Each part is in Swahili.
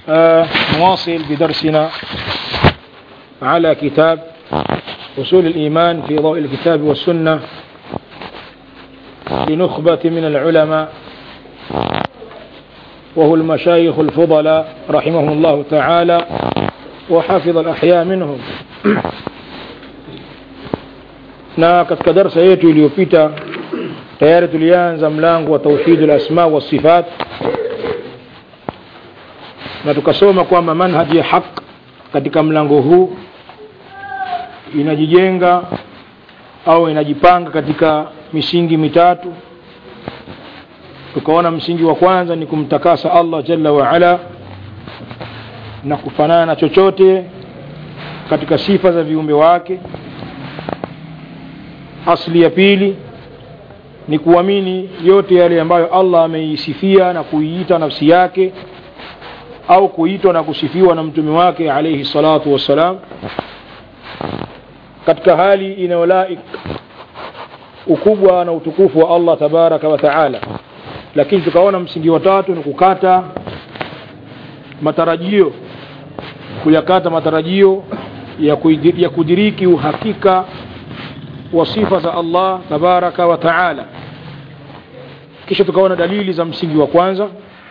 آه نواصل بدرسنا على كتاب أصول الإيمان في ضوء الكتاب والسنة لنخبة من العلماء وهو المشايخ الفضلاء رحمهم الله تعالى وحافظ الأحياء منهم na katika darsa yetu iliyopita tayari tulianza mlango wa tauhid al-asma wa sifat na tukasoma kwamba manhaji ya haq katika mlango huu inajijenga au inajipanga katika misingi mitatu tukaona msingi wa kwanza ni kumtakasa Allah jalla wa ala na kufanana na chochote katika sifa za viumbe wake asli ya pili ni kuamini yote yale ambayo Allah ameisifia na kuiita nafsi yake au kuitwa na kusifiwa na mtume wake alayhi salatu wassalam katika hali inayolaik ukubwa na utukufu wa Allah tabaraka wa taala lakini tukaona msingi wa tatu ni kukata matarajio kuyakata matarajio ya, ya kudiriki uhakika wa sifa za Allah tabaraka wa taala kisha tukaona dalili za msingi wa kwanza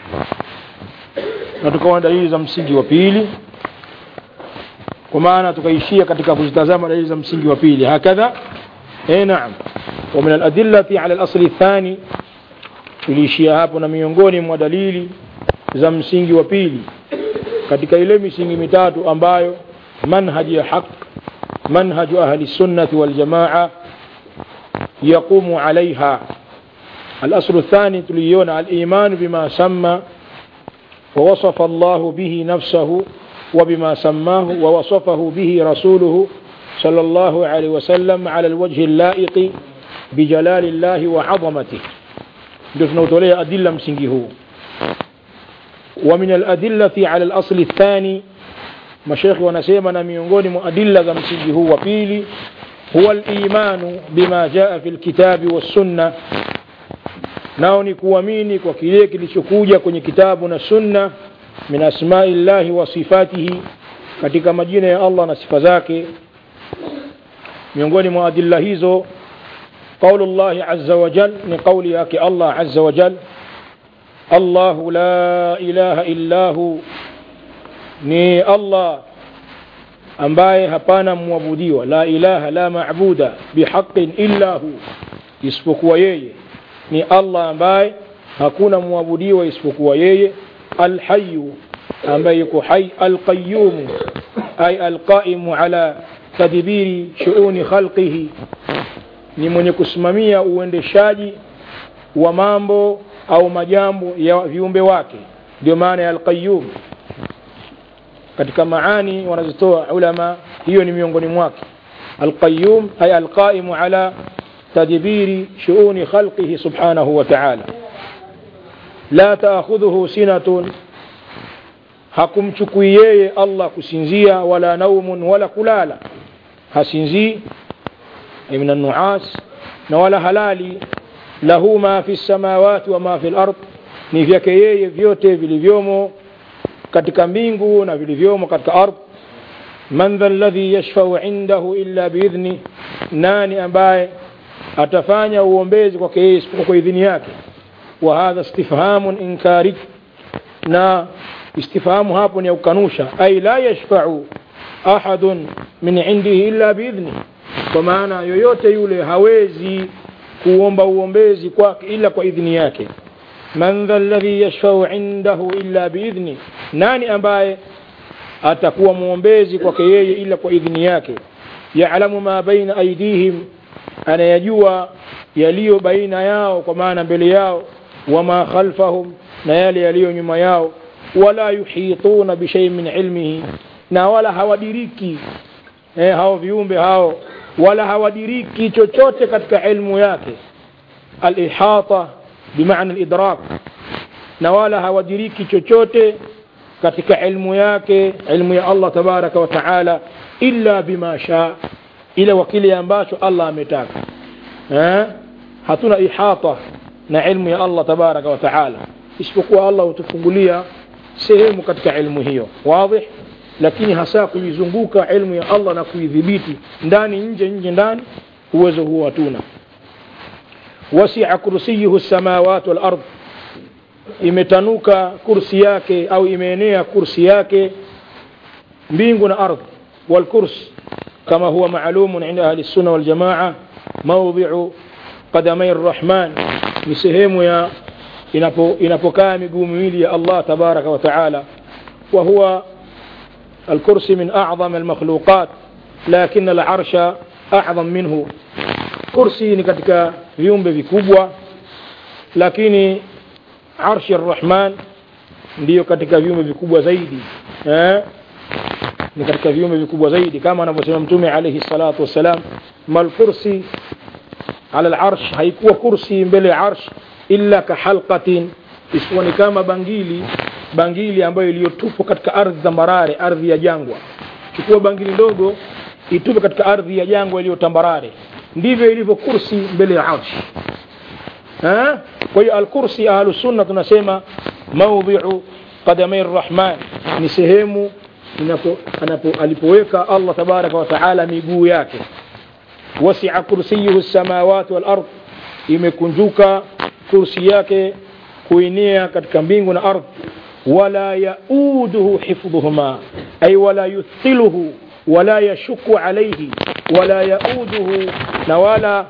na tukaona dalili za msingi wa pili kwa maana tukaishia katika kuzitazama dalili za msingi wa pili hakadha eh naam wa min al-adillati ala al-asli athani tuliishia hapo na miongoni mwa dalili za msingi wa pili katika ile misingi mitatu ambayo manhaji ya haq منهج أهل السنة والجماعة يقوم عليها الأصل الثاني تليون الإيمان بما سمى ووصف الله به نفسه وبما سماه ووصفه به رسوله صلى الله عليه وسلم على الوجه اللائق بجلال الله وعظمته دفنوا تولي أدلة مسنجه ومن الأدلة على الأصل الثاني mashekhi wanasema na miongoni mwa adilla za msingi huu wa pili huwa al-imanu bima jaa fil kitabi was sunna nao ni kuamini kwa kile kilichokuja kwenye kitabu na sunna min asma'illahi wa sifatihi katika majina ya Allah na sifa zake miongoni mwa adilla hizo قول الله عز وجل من قول ياك الله عز وجل الله لا إله إلا هو ni Allah ambaye hapana mwabudiwa la ilaha la maabuda bihaqin illa hu isipokuwa yeye ni Allah ambaye hakuna mwabudiwa isipokuwa yeye alhayyu ambaye yuko hai alqayyum ay alqaimu ala tadbiri shuuni khalqihi ni mwenye kusimamia uendeshaji wa mambo au majambo ya viumbe wake ndio maana ya alqayyum katika maani wanazitoa ulama hiyo ni miongoni mwake alqayyum ay alqaimu ala tadbiri shuuni khalqihi subhanahu wa ta'ala la ta'khudhuhu sinatun hakumchukui yeye Allah kusinzia wala naumun wala kulala hasinzii min an-nu'as na wala halali lahu ma fi samawati wa ma fi al-ard ni vyake yeye vyote vilivyomo katika mbingu na vilivyomo katika ardhi man dha alladhi yashfau indahu illa biidhni nani ambaye atafanya uombezi kwake yeye isipokuwa kwa idhini yake wa hadha istifhamun inkari na istifhamu hapo ni ya kukanusha ay la yashfau ahadun min indihi illa biidhni kwa maana yoyote yule hawezi kuomba uombezi kwake ila kwa idhini yake man dha alladhi yashfau indahu illa biidhni nani ambaye atakuwa muombezi kwake yeye ila kwa idhini yake yaalamu ma baina aidihim anayajua yaliyo baina yao kwa maana mbele yao wama khalfahum na yale yaliyo nyuma yao wala yuhituna bishai min ilmihi na wala hawadiriki eh, hao viumbe hao wala hawadiriki chochote katika ilmu yake alihata bimaana alidrak na wala hawadiriki chochote katika ilmu yake ilmu ya Allah tabaraka wa taala illa bima shaa ila wa kile ambacho Allah ametaka eh hatuna ihata na ilmu ya Allah tabaraka wa taala isipokuwa Allah hutufungulia sehemu katika ilmu hiyo wadih lakini hasa kuizunguka ilmu ya Allah na kuidhibiti ndani nje nje ndani uwezo huo hatuna wasia kursiyuhu samawati wal ardh imetanuka kursi yake au imeenea kursi yake mbingu na ardhi والكرس كما هو معلوم عند أهل السنة والجماعة موضع قدمي الرحمن لسهم يا inapokaa miguu miwili ya Allah tabaraka wa taala wa huwa الكرسي من أعظم المخلوقات لكن العرش أعظم منه كرسي ni katika viumbe vikubwa lakini arshi arrahman ndiyo katika viumbe vikubwa zaidi eh? ni katika viumbe vikubwa zaidi kama anavyosema mtume alayhi salatu wassalam mal kursi ala al-arsh haikuwa kursi mbele ya arsh illa ka halqatin isiwa ni kama bangili bangili ambayo iliyotupwa katika ardhi tambarare ardhi ya jangwa chukua bangili ndogo itupe katika ardhi ya jangwa iliyo tambarare ndivyo ilivyo kursi mbele ya arsh ha kwa hiyo al-kursi ahlus sunna tunasema mawdhi'u qadamai rahman ni sehemu inapo anapo alipoweka Allah tabaraka wa taala miguu yake wasi'a kursiyuhu samawati wal ard imekunjuka kursi yake kuinea katika mbingu na ardhi wala yauduhu hifdhuhuma ay wala yuthiluhu wala yashuku alayhi wala yauduhu na wala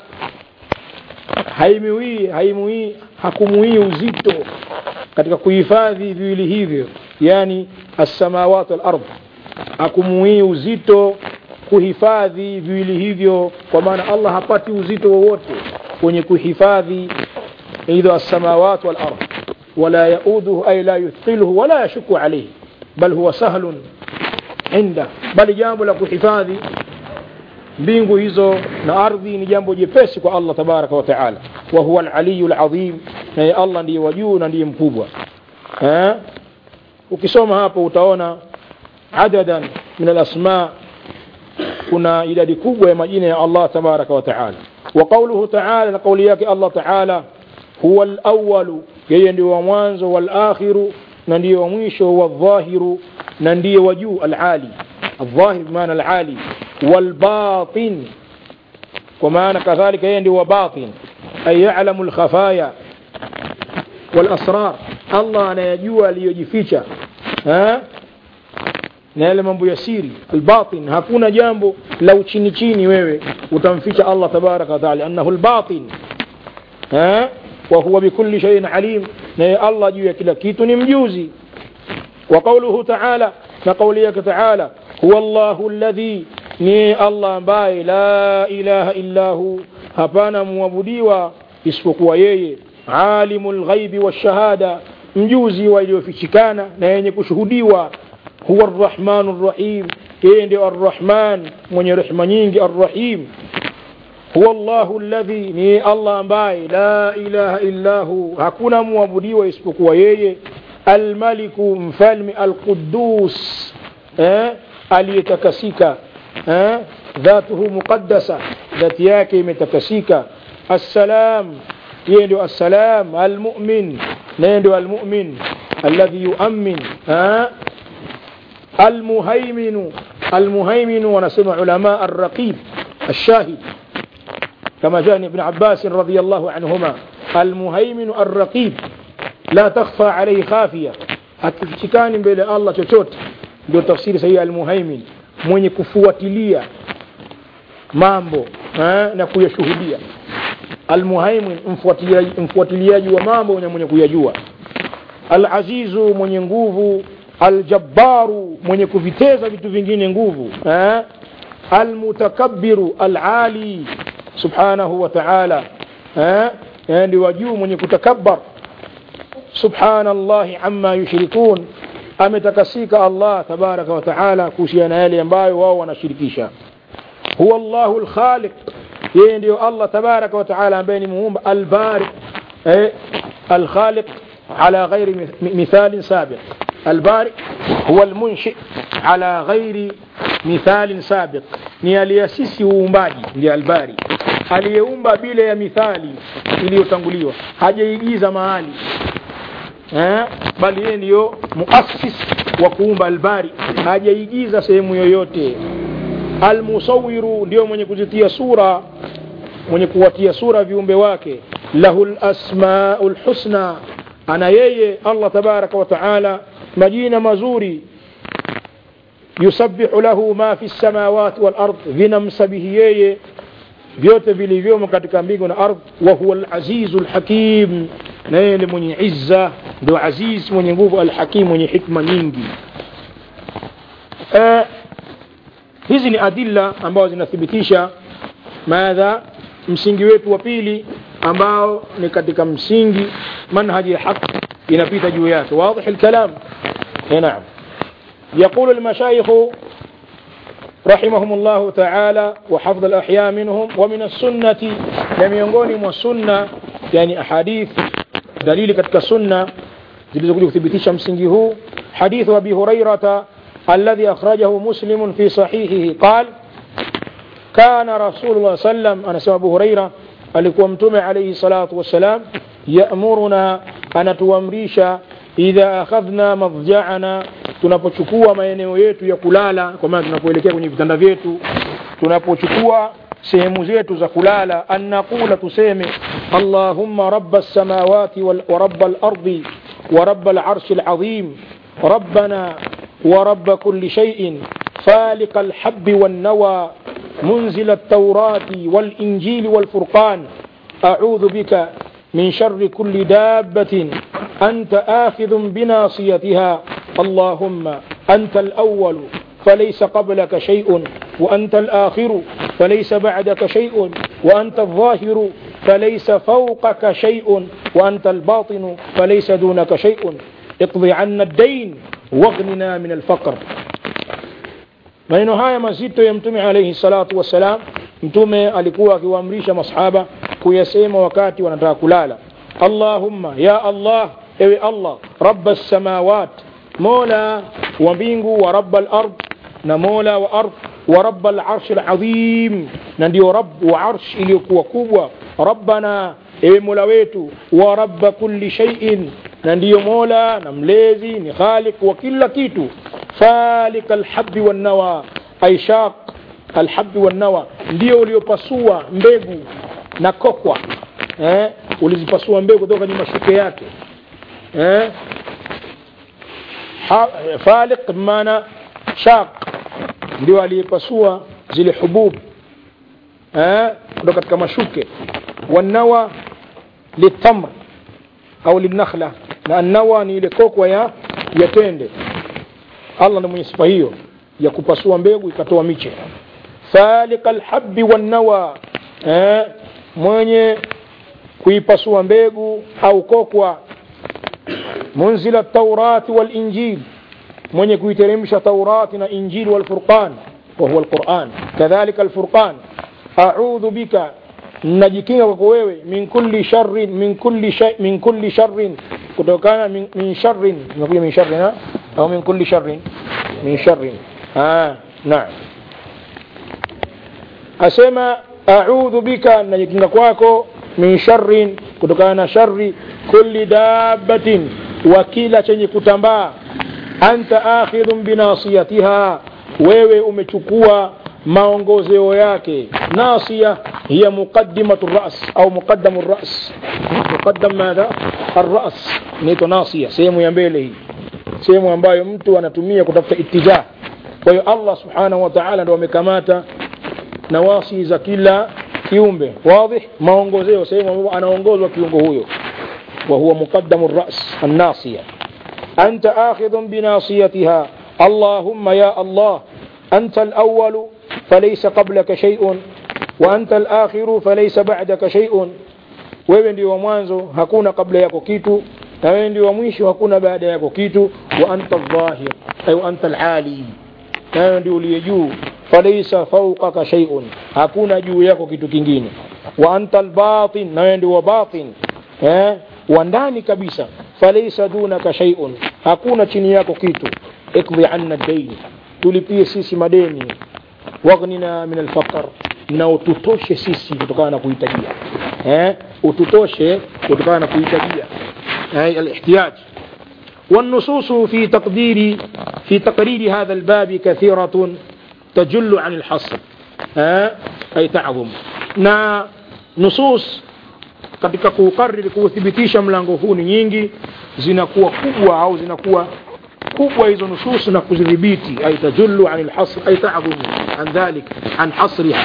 haimiwi haimiwi hakumuii uzito katika kuhifadhi viwili hivyo yani as-samawati wal ardh akumuii uzito kuhifadhi viwili hivyo kwa maana Allah hapati uzito wowote kwenye kuhifadhi idha as-samawati wal ardh wala yauduhu ay la yuthqiluhu wala yashuku alayhi bal huwa sahlun inda bali jambo la kuhifadhi mbingu hizo na ardhi ni jambo jepesi kwa Allah tabaraka wa taala wa huwa al-aliyyu al-azim na Allah ndiye wa juu na ndiye mkubwa eh ukisoma hapo utaona adadan min al-asma kuna idadi kubwa ya majina ya Allah tabaraka wa taala wa qawluhu taala na kauli yake Allah taala huwa al-awwal yeye ndiye wa mwanzo wal akhiru na ndiye wa mwisho wa dhahiru na ndiye wa juu al-ali الظاهر بمعنى العالي والباطن ومعنى كذلك يندي وباطن أي يعلم الخفايا والأسرار الله أنا يجوى ليجفيك ها na yale mambo ya siri albatin hakuna jambo la uchini chini wewe utamficha Allah tabaraka wa taala annahu albatin ha wa huwa bikulli shay'in alim na Allah juu ya kila kitu ni mjuzi wa qawluhu ta'ala na kauli yake ta'ala huwa Allahu alladhi ni Allah ambaye la ilaha illa hu hapana muabudiwa isipokuwa yeye alimul ghaibi washahada mjuzi wa iliyofichikana na yenye kushuhudiwa huwa arrahmanur rahim yeye ndio arrahman mwenye rehema nyingi arrahim huwa Allahu alladhi ni Allah ambaye la ilaha illa hu hakuna muabudiwa isipokuwa yeye almaliku mfalme alquddus eh aliyetakasika eh dhatuhu muqaddasa dhati yake imetakasika assalam yeye ndio assalam almu'min naye ndio almu'min alladhi yu'min eh المهيمن المهيمن ونسمع علماء الرقيب الشاهد كما جاء ابن عباس رضي الله عنهما المهيمن الرقيب لا تخفى عليه خافية hakifichikani mbele Allah chochote ndio tafsiri sahihi almuhaimin mwenye kufuatilia mambo eh, na kuyashuhudia almuhaimin mfuatiliaji, mfuatiliaji wa mambo na mwenye kuyajua alazizu mwenye nguvu aljabbaru mwenye kuviteza vitu vingine nguvu eh? almutakabbiru alali subhanahu wa ta'ala eh? ndi wa juu mwenye kutakabbar subhanallahi amma yushrikun ametakasika Allah tabaraka wa ta'ala kuhusiana yale ambayo wao wanashirikisha huwa Allahu alkhaliq yeye ndio Allah tabaraka wa ta'ala ambaye ni muumba albari eh? alkhaliq على غير مثال سابق البارئ هو المنشئ على غير مثال سابق ni aliyasisi uumbaji ndiye albari aliyeumba bila ya mithali iliyotanguliwa hajaigiza mahali eh, bali yeye ndiyo muassis wa kuumba albari hajaigiza sehemu yoyote almusawiru ndio mwenye kuzitia sura mwenye kuwatia sura viumbe wake lahu lasmau lhusna ana yeye allah tabaraka wa taala majina mazuri yusabbihu lahu ma fi lsamawati walard vinamsabihi yeye vyote vilivyomo katika mbingu na ardhi wa huwa alazizu lhakim na yeye ni mwenye izza ndio aziz mwenye nguvu alhakim mwenye hikma nyingi eh, hizi ni adilla ambazo zinathibitisha madha msingi wetu wa pili ambao ni katika msingi manhaji ya haq inapita juu yake واضح الكلام نعم يقول المشايخ رحمهم الله تعالى وحفظ الأحياء منهم ومن السنة لم ينقونهم والسنة يعني أحاديث دليل كتك السنة zilizokuja kuthibitisha msingi huu hadithu abi hurairata alladhi akhrajahu muslimun fi sahihihi qal kana rasulullah sallam anasema abu huraira alikuwa mtume alayhi salatu wassalam yamuruna anatuamrisha idha akhadhna madja'ana tunapochukua maeneo yetu ya kulala kwa maana tunapoelekea kwenye vitanda vyetu tunapochukua sehemu zetu za kulala an naqula tuseme allahumma rabba as-samawati wa rabba al-ardi ورب العرش العظيم ربنا ورب كل شيء فالق الحب والنوى منزل التوراة والإنجيل والفرقان أعوذ بك من شر كل دابة أنت آخذ بناصيتها اللهم أنت الأول فليس قبلك شيء وأنت الآخر فليس بعدك شيء وأنت الظاهر فليس فوقك شيء وأنت الباطن فليس دونك شيء اقض عنا الدين واغننا من الفقر maneno haya mazito ya mtume alaihi salatu wassalam mtume alikuwa akiwaamrisha masahaba kuyasema wakati wanataka kulala allahumma ya allah ewe allah raba lsamawat mola wa mbingu wa raba lard na mola wa ardh wa raba larshi ladhim na ndio rab wa arsh iliyokuwa kubwa rabbana ewe mola wetu wa rabba kulli shay'in na ndiyo mola na mlezi ni khaliq wa kila kitu falik alhabbi wannawa ay shaq alhabbi wannawa ndio uliopasua mbegu na kokwa eh? ulizipasua mbegu kutoka kwenye mashuke yake eh? ha, falik maana shaq ndio aliyepasua zile hubub eh? kutoka katika mashuke wanawa litamr au linakhla na annawa ni ile kokwa ya ya tende allah ndiye mwenye sifa hiyo ya kupasua mbegu ikatoa miche falika alhabbi wannawa eh, mwenye kuipasua mbegu au kokwa munzila taurati walinjil mwenye kuiteremsha taurati na injil walfurqan وهو القرآن كذلك الفرقان أعوذ بك najikinga kwako wewe min kulli sharrin min kulli shay min kulli sharrin kutokana min, min sharrin imekuja min sharrin ha? au min kulli sharrin min sharrin ah naam asema a'udhu bika najikinga kwako min sharrin kutokana na sharri kulli dabbatin wa kila chenye kutambaa anta akhidhun binasiyatiha wewe umechukua maongozeo yake nasia hiya muqaddimatu ras au muqaddamu ras muqaddam madha arras inaitwa nasia sehemu ya mbele hii sehemu ambayo mtu anatumia kutafuta itijah kwa hiyo allah subhanahu wa ta'ala ndo amekamata nawasi za kila kiumbe wadhi maongozeo sehemu ambapo anaongozwa kiungo huyo wa huwa muqaddamu ras annasiya anta akhidhun binasiyatiha allahumma ya allah anta alawwalu فليس قبلك شيء وأنت الآخر فليس بعدك شيء wewe ndio wa mwanzo hakuna kabla yako kitu na wewe ndio wa mwisho hakuna baada yako kitu wa anta dhahir ay anta alali na wewe ndio uliye juu falaysa fawqaka shay'un hakuna juu yako kitu kingine wa anta albatin na wewe ndio wa batin eh wa ndani kabisa falaysa dunaka shay'un hakuna chini yako kitu ikdhi anna dayn tulipie sisi madeni waghnina min alfaqr na ututoshe sisi kutokana na kuhitajia eh ututoshe kutokana na kuhitajia eh alihtiyaj والنصوص في تقدير في تقرير هذا الباب كثيرة تجل عن الحصر ها أي تعظم na nusus katika kuukariri kuuthibitisha mlango huu ni nyingi zinakuwa kubwa au zinakuwa kubwa hizo nusus na kuzidhibiti ay tajullu an alhasr ay ta'dhum an dhalik an hasriha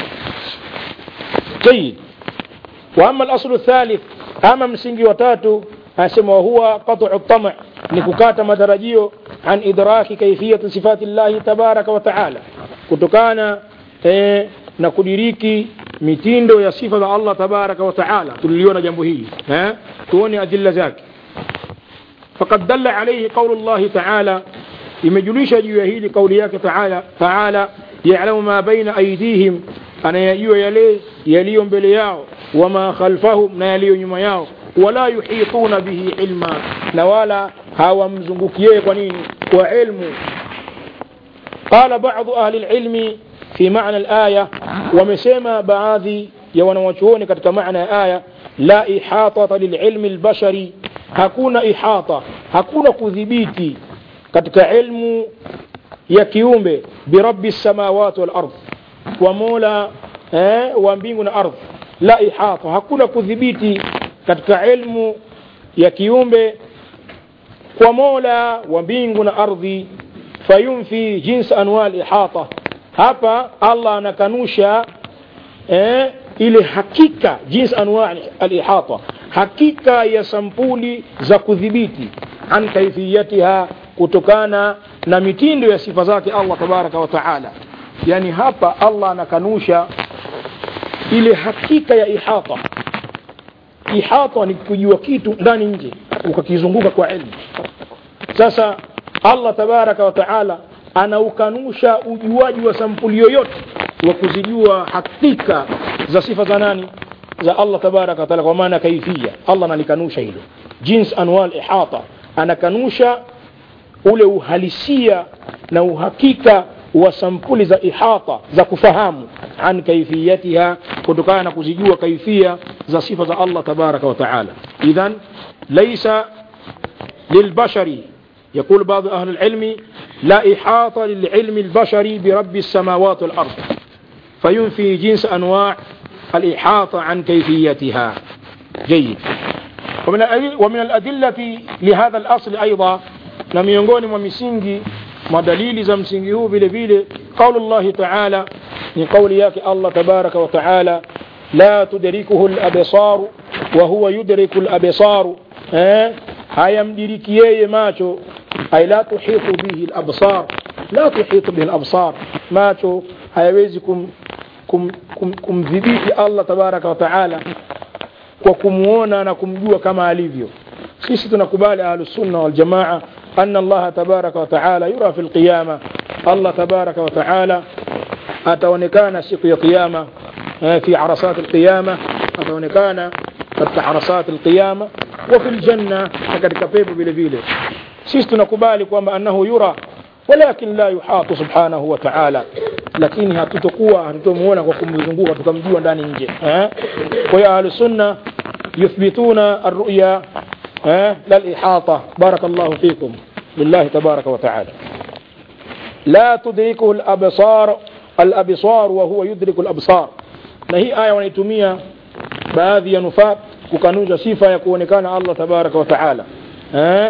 جيد واما الاصل الثالث اما msingi wa tatu asema huwa qat'u at-tam' ni kukata matarajio an idraki kayfiyat sifati Allah tabaraka wa taala kutokana eh, na kudiriki mitindo ya sifa za Allah tabaraka wa taala tuliliona jambo hili eh tuone adilla zake faqad dalla alayhi qawlu Allah taala imejulisha juu ya hili kauli yake taala taala ya'lamu ma baina aydihim anayajua yale yaliyo mbele yao wama khalfahum na yaliyo nyuma yao wala yuhituna bihi ilma na wala hawamzungukie kwa nini kwa ilmu قال بعض أهل العلم في معنى الآية ومسيما بعضي يونوشون كتك معنى آية لا إحاطة للعلم البشري hakuna ihata hakuna kudhibiti katika ilmu ya kiumbe birabbi samawati wal ardh wa mola eh, wa mbingu na ardhi la ihata hakuna kudhibiti katika ilmu ya kiumbe kwa mola wa mbingu na ardhi fayunfi jins anwa ihata hapa allah anakanusha eh, ile hakika jins anwa alihata hakika ya sampuli za kudhibiti an kaifiyatiha kutokana na mitindo ya sifa zake allah tabaraka wa taala yani hapa allah anakanusha ile hakika ya ihata ihata ni kujua kitu ndani nje ukakizunguka kwa ilmu sasa allah tabaraka wa taala anaukanusha ujuaji wa sampuli yoyote wa kuzijua hakika za sifa za nani za allah tabaraka wa taala kwa maana kaifia allah analikanusha hilo jins anwal ihata anakanusha ule uhalisia na uhakika wa sampuli za ihata za kufahamu an kaifiyatiha kutokana na kuzijua kaifia za sifa za Allah tabaraka wa taala idhan laysa lilbashari يقول بعض أهل العلم لا إحاطة للعلم البشري برب السماوات والأرض فينفي جنس أنواع الإحاطة عن كيفيتها جيد ومن ومن الأدلة لهذا الأصل أيضا لم ينقون ومسنجي ودليل زمسنجه بل بل قول الله تعالى من قول ياك الله تبارك وتعالى لا تدركه الأبصار وهو يدرك الأبصار ها hayamdiriki yeye macho ay la tuhitu bihi al-absar la tuhitu bihi al-absar macho hayawezi kum kumdhibiti kum, kum Allah tabaraka wa taala kwa kumuona na kumjua kama alivyo sisi tunakubali ahlus sunna wal jamaa anna Allah tabaraka wa taala yura fi al-qiyama Allah tabaraka wa taala ataonekana siku ya kiyama fi arasat al-qiyama ataonekana katika arasat al-qiyama wa fil janna na katika pepo vile vile sisi tunakubali kwamba annahu yura walakin la yuhatu subhanahu wa ta'ala lakini hatutokuwa hatutomuona kwa kumzunguka tukamjua ndani nje eh kwa hiyo ahlus sunna yuthbituna ar-ru'ya eh lal ihata barakallahu fikum lillahi tabaraka wa ta'ala la tudrikuhu al-absar al-absar wa huwa yudriku al-absar na hii aya wanaitumia baadhi ya nufaa kukanusha sifa ya kuonekana Allah tabaraka wa taala eh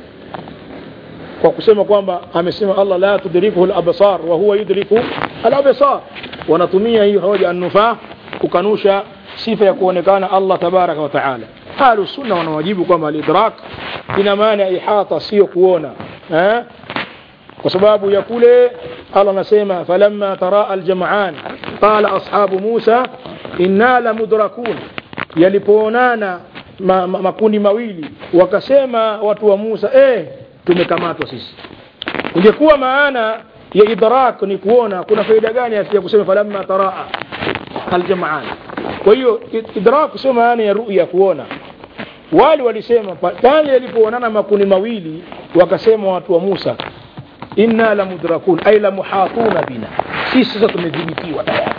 kwa kusema kwamba amesema Allah la tudrikuhu al-absar wa huwa yudriku al-absar wanatumia hiyo hoja an-nufaa kukanusha sifa ya kuonekana Allah tabaraka wa taala ahlus sunna wanawajibu kwamba al-idrak ina maana ihata sio kuona eh kwa sababu ya kule Allah anasema falamma taraa al-jam'an qala ashabu Musa inna lamudrakun yalipoonana ma, ma, makundi mawili wakasema watu wa Musa eh tumekamatwa sisi ingekuwa maana ya idrak ni kuona kuna faida gani ya kusema falamma taraa aljamaan kwa hiyo idrak sio maana ya ru'ya kuona wale walisema pale yalipoonana makundi mawili wakasema watu wa Musa inna la mudrakun ay la muhatuna bina sisi sasa tumedhibitiwa tayari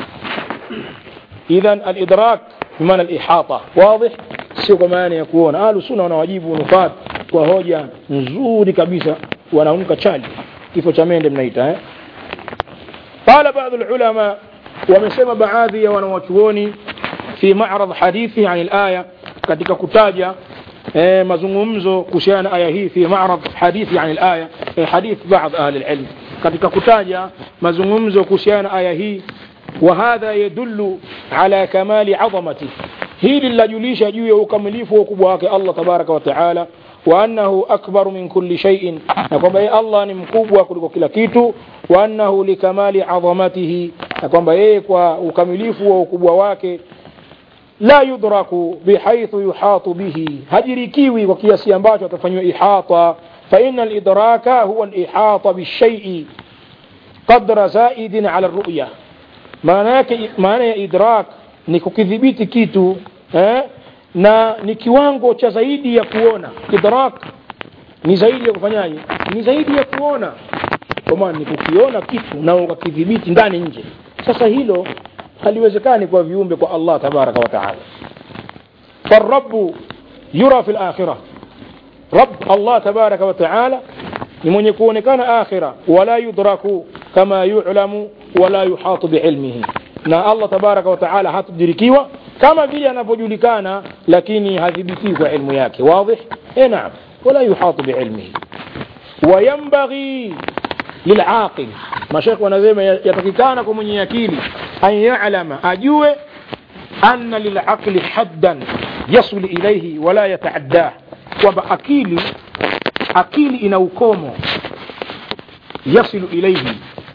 idhan al-idrak بمعنى الإحاطة واضح سيكون معنى يكون أهل السنة ونواجيب ونفات kwa hoja nzuri kabisa wanaamka chali kifo cha mende mnaita eh? qala baadhi ulama wamesema baadhi ya wanawachuoni fi ma'rad hadithi an al-aya katika kutaja eh, mazungumzo kuhusiana na aya hii fi ma'rad hadithi an al-aya eh, hadith baadhi ahli al-ilm katika kutaja mazungumzo kuhusiana na aya hii وهذا يدل على كمال عظمته hili linajulisha juu ya ukamilifu wa ukubwa wake Allah tabaraka wa taala wa annahu akbaru min kulli shay'in na kwamba yeye Allah ni mkubwa kuliko kila kitu wa annahu likamali adhamatihi na kwamba yeye kwa ukamilifu wa ukubwa wake la yudraku bihaithu yuhatu bihi hajirikiwi kwa kiasi ambacho atafanyiwa ihata fa inna lidraka huwa lihata bishai'i qadra zaidin ala ruya maana yake maana ya idrak ni kukidhibiti kitu eh? na ni kiwango cha zaidi ya kuona idrak ni zaidi ya kufanyaje ni zaidi ya kuona kwa maana ni kukiona kitu na ukakidhibiti ndani nje sasa hilo haliwezekani kwa viumbe kwa Allah tabaraka wa taala فالرب يرى في الآخرة رب الله تبارك وتعالى ni mwenye kuonekana akhira wala yudraku kama yu'lamu wala yuhatu biilmihi na Allah tabaraka wa taala hatudirikiwa kama vile anavyojulikana lakini hadhibitiwi kwa ilmu yake wazi eh naam wala yuhatu biilmihi وينبغي للعاقل مشايخ wanasema yatakikana kwa mwenye akili an ya'lama ajue anna lilaqli haddan yasul ilayhi wala yataaddah kwamba akili akili ina ukomo yasilu ilaihi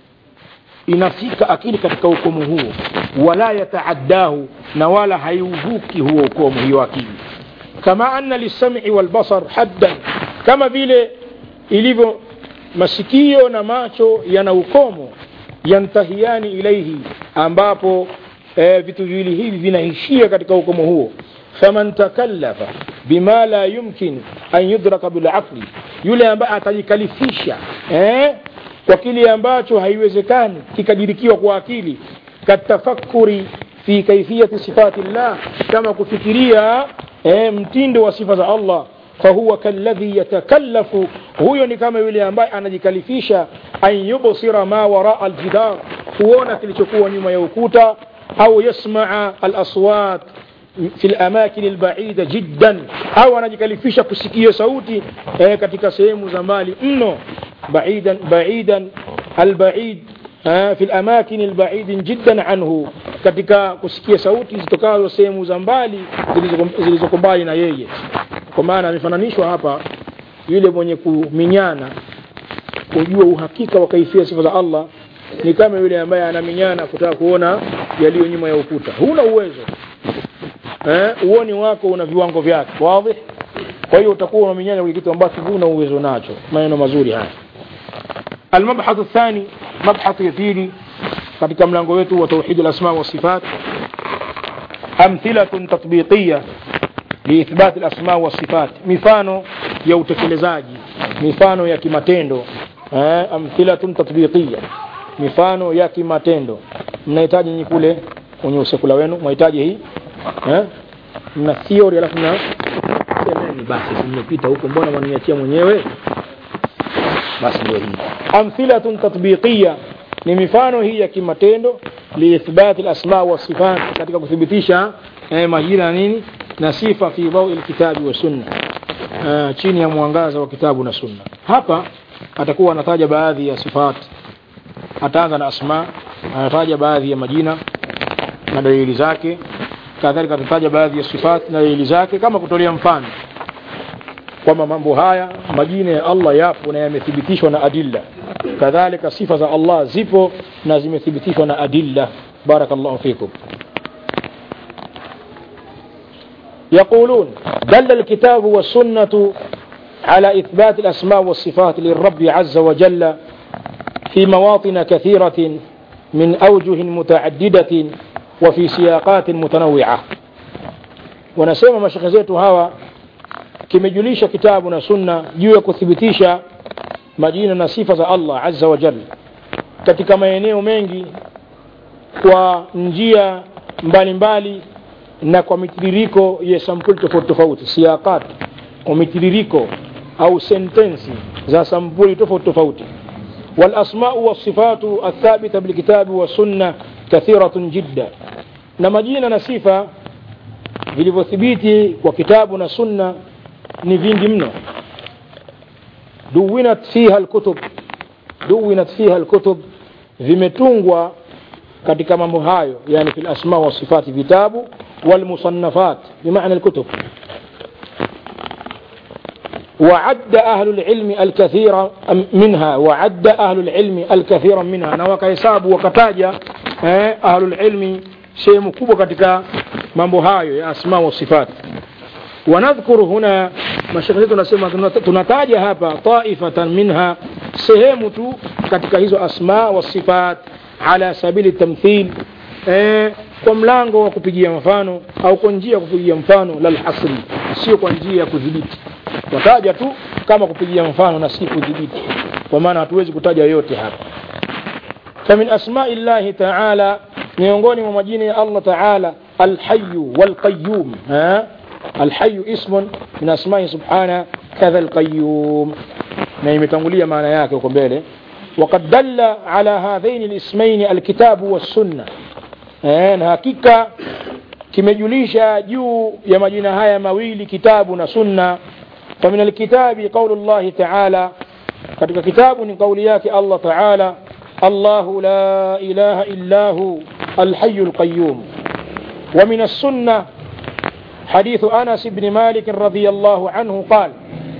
inafika akili katika ukomo huo wala yataaddahu na wala haiuvuki huo ukomo hiyo akili kama anna lisami walbasar haddan kama vile ilivyo masikio na macho yana ukomo yantahiani ilaihi ambapo e, vitu viwili hivi vinaishia katika ukomo huo faman takallafa bima la yumkin an yudraka bilaqli yule ambaye atajikalifisha eh, kwa kile ambacho haiwezekani kikadirikiwa kwa akili katafakuri fi kaifiyati sifati llah kama kufikiria eh, mtindo wa sifa za Allah fahuwa kalladhi yatakallafu huyo ni kama yule ambaye anajikalifisha an yubsira ma waraa aljidar kuona kilichokuwa nyuma ya ukuta au yasmaa alaswat في الأماكن البعيدة جدا أو أنا جكالفيش كسكية صوتي إيه كتك سيم زمالي إنه بعيدا بعيدا البعيد آه في الأماكن البعيد جدا عنه katika kusikia sauti zitokazo sehemu za mbali zilizoko mbali na yeye kwa maana amefananishwa hapa yule mwenye kuminyana kujua uhakika wa kaifia sifa za Allah ni kama yule ambaye anaminyana kutaka kuona yaliyo nyuma ya ukuta huna uwezo eh, uoni wako una viwango vyake wazi kwa hiyo utakuwa unaminyana kwenye kitu ambacho huna uwezo nacho maneno mazuri haya المبحث الثاني مبحث يثيري katika mlango wetu wa tauhid al-asma wa sifat amthilatun tatbiqiyya liithbat al-asma wa sifat mifano ya utekelezaji mifano ya kimatendo eh, amthilatun tatbiqiyya mifano ya kimatendo mnahitaji nyinyi kule kwenye usekula wenu mnahitaji hii eh? mna theory alafu na semeni basi mmepita huko mbona mwaniachia mwenyewe basi ndio hii amthilatun tatbiqiyya ni mifano hii ya kimatendo liithbati alasma wa sifat katika kuthibitisha eh, majina na nini na sifa fi dawi alkitabi wa sunna uh, chini ya mwangaza wa kitabu na sunna hapa atakuwa anataja baadhi ya sifat ataanza na asma anataja baadhi ya majina na dalili zake kadhalika atataja baadhi ya sifat na dalili zake kama kutolea mfano kwamba mambo haya majina ya Allah yapo na yamethibitishwa na adilla kadhalika sifa za Allah zipo na zimethibitishwa na adilla barakallahu fikum يقولون دل الكتاب والسنة على إثبات الأسماء والصفات للرب عز وجل في مواطن كثيرة من أوجه متعددة وفي سياقات متنوعة ونسمى مشيخ zetu hawa kimejulisha kitabu na sunna juu ya kuthibitisha majina na sifa za Allah azza wa jalla katika maeneo mengi kwa njia mbalimbali na kwa mitiririko ya sampuli tofauti tofauti siaqat kwa mitiririko au sentensi za sampuli tofauti tofauti والأسماء والصفات الثابتة بالكتاب والسنة كثيرة جدا نما جينا نصفة vilivyothibiti kwa kitabu na sunna ni vingi mno duwinat fiha alkutub duwinat fiha alkutub vimetungwa katika mambo hayo yani fi lasma wasifati vitabu walmusannafat bimaana alkutub وعد أهل العلم الكثير منها وعد أهل العلم الكثير منها na wakahesabu wakataja eh, أهل العلم sehemu kubwa katika mambo hayo ya asma wa sifat wanadhkuru huna mashekhe zetu nasema tunataja hapa taifatan minha sehemu tu katika hizo asma wa sifat ala sabili tamthil eh, kwa mlango wa kupigia mfano au kwa njia ya kupigia mfano lalhasri sio kwa njia ya kudhibiti wataja tu kama kupigia mfano na si kudhibiti kwa maana hatuwezi kutaja yote hapa famin asmai llahi taala miongoni mwa majina ya allah taala alhayu walqayum alhayu ismun min asmai subhana kadha alqayum na imetangulia maana yake huko mbele وقد دل على هذين الاسمين الكتاب والسنة na hakika kimejulisha juu ya majina haya mawili kitabu na sunna فمن الكتاب قول الله تعالى katika kitabu ni kauli yake Allah Taala الله لا إله إلا هو الحي القيوم ومن السنة حديث أنس بن مالك رضي الله عنه قال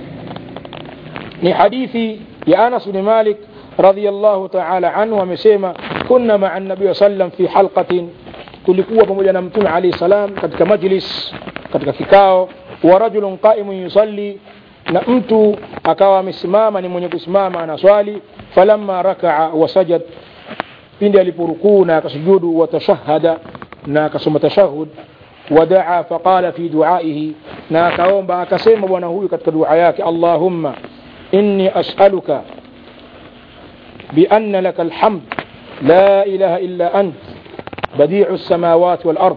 ni hadithi ya Anas bin Malik radhiyallahu ta'ala anhu amesema kunna ma'a an-nabiy sallam fi halqatin tulikuwa pamoja na mtume alayhi salam katika majlis katika kikao wa rajulun qa'imun yusalli na mtu akawa amesimama ni mwenye kusimama anaswali falamma raka'a wa sajad pindi aliporukuu na akasujudu wa tashahada na akasoma tashahud wadaa faqala fi duaihi na akaomba akasema bwana huyu katika dua yake allahumma inni as'aluka بأن لك الحمد لا إله إلا أنت بديع السماوات والأرض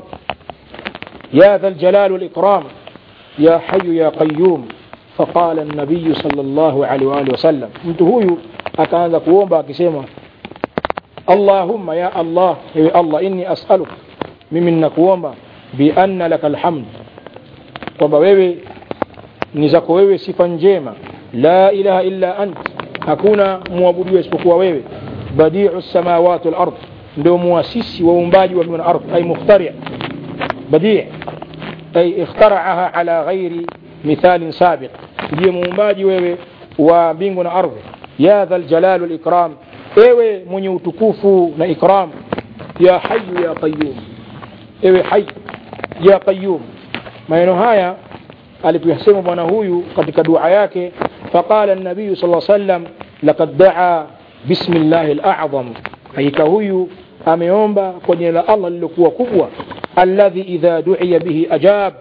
يا ذا الجلال والإكرام يا حي يا قيوم فقال النبي صلى الله عليه وآله وسلم mtu huyu akaanza kuomba akisema Allahumma ya Allah ewe Allah inni as'aluk mimi ninakuomba bi anna laka alhamd kwamba wewe ni zako wewe sifa njema la ilaha illa ant hakuna muabudiwa isipokuwa wewe badiu samawati wal ard ndio muasisi wa uumbaji wa mbingu na ardhi ay mukhtari badi ay ikhtaraha ala ghairi mithalin sabiq ndiye muumbaji wewe wa mbingu na ardhi ya dhal jalal wal ikram ewe mwenye utukufu na ikram ya hayyu ya qayyum ewe hayy ya qayyum maneno haya alipoyasema bwana huyu katika dua yake faqala an-nabiy sallallahu alayhi wasallam laqad daa bismillah al-a'zam hakika huyu ameomba kwa jina la Allah lilokuwa kubwa alladhi idha du'iya bihi ajab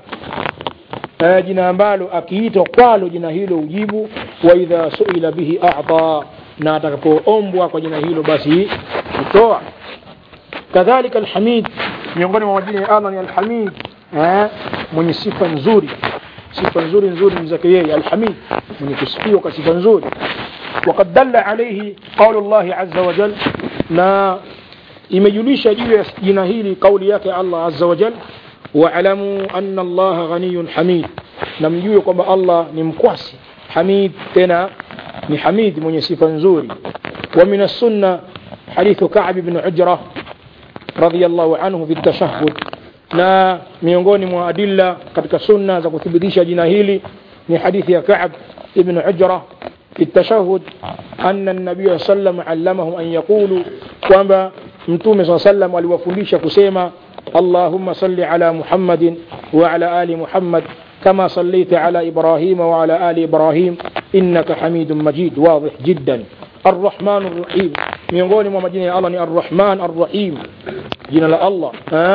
jina ambalo akiitwa kwalo jina hilo ujibu wa idha suila bihi a'ta na atakapoombwa kwa jina hilo basi kutoa kadhalika alhamid miongoni mwa majina ya Allah ni alhamid eh mwenye sifa nzuri sifa nzuri nzuri ni zake yeye alhamid mwenye kusifiwa kwa sifa nzuri وقد دل عليه قول الله عز وجل na imejulisha juu ya jina hili kauli yake Allah azza wa jal wa'lamu anna Allah ghaniyun hamid na mjue kwamba Allah ni mkwasi hamid tena ni hamid mwenye sifa nzuri wa min as-sunna hadithu Ka'b ibn Ujra radiyallahu anhu fi at-tashahhud na miongoni mwa adilla katika sunna za kuthibitisha jina hili ni hadithi ya Ka'b ibn Ujra في التشهد أن النبي صلى الله عليه وسلم علمهم أن يقولوا kwamba mtume saa sallam aliwafundisha kusema allahumma salli ala muhammadin wa ala ali muhammad kama sallaita ala ibrahima wa ala ali ibrahim innaka hamidun majid wadih jiddan arrahman arrahim miongoni mwa majina ya allah ni arrahman arrahim jina la allah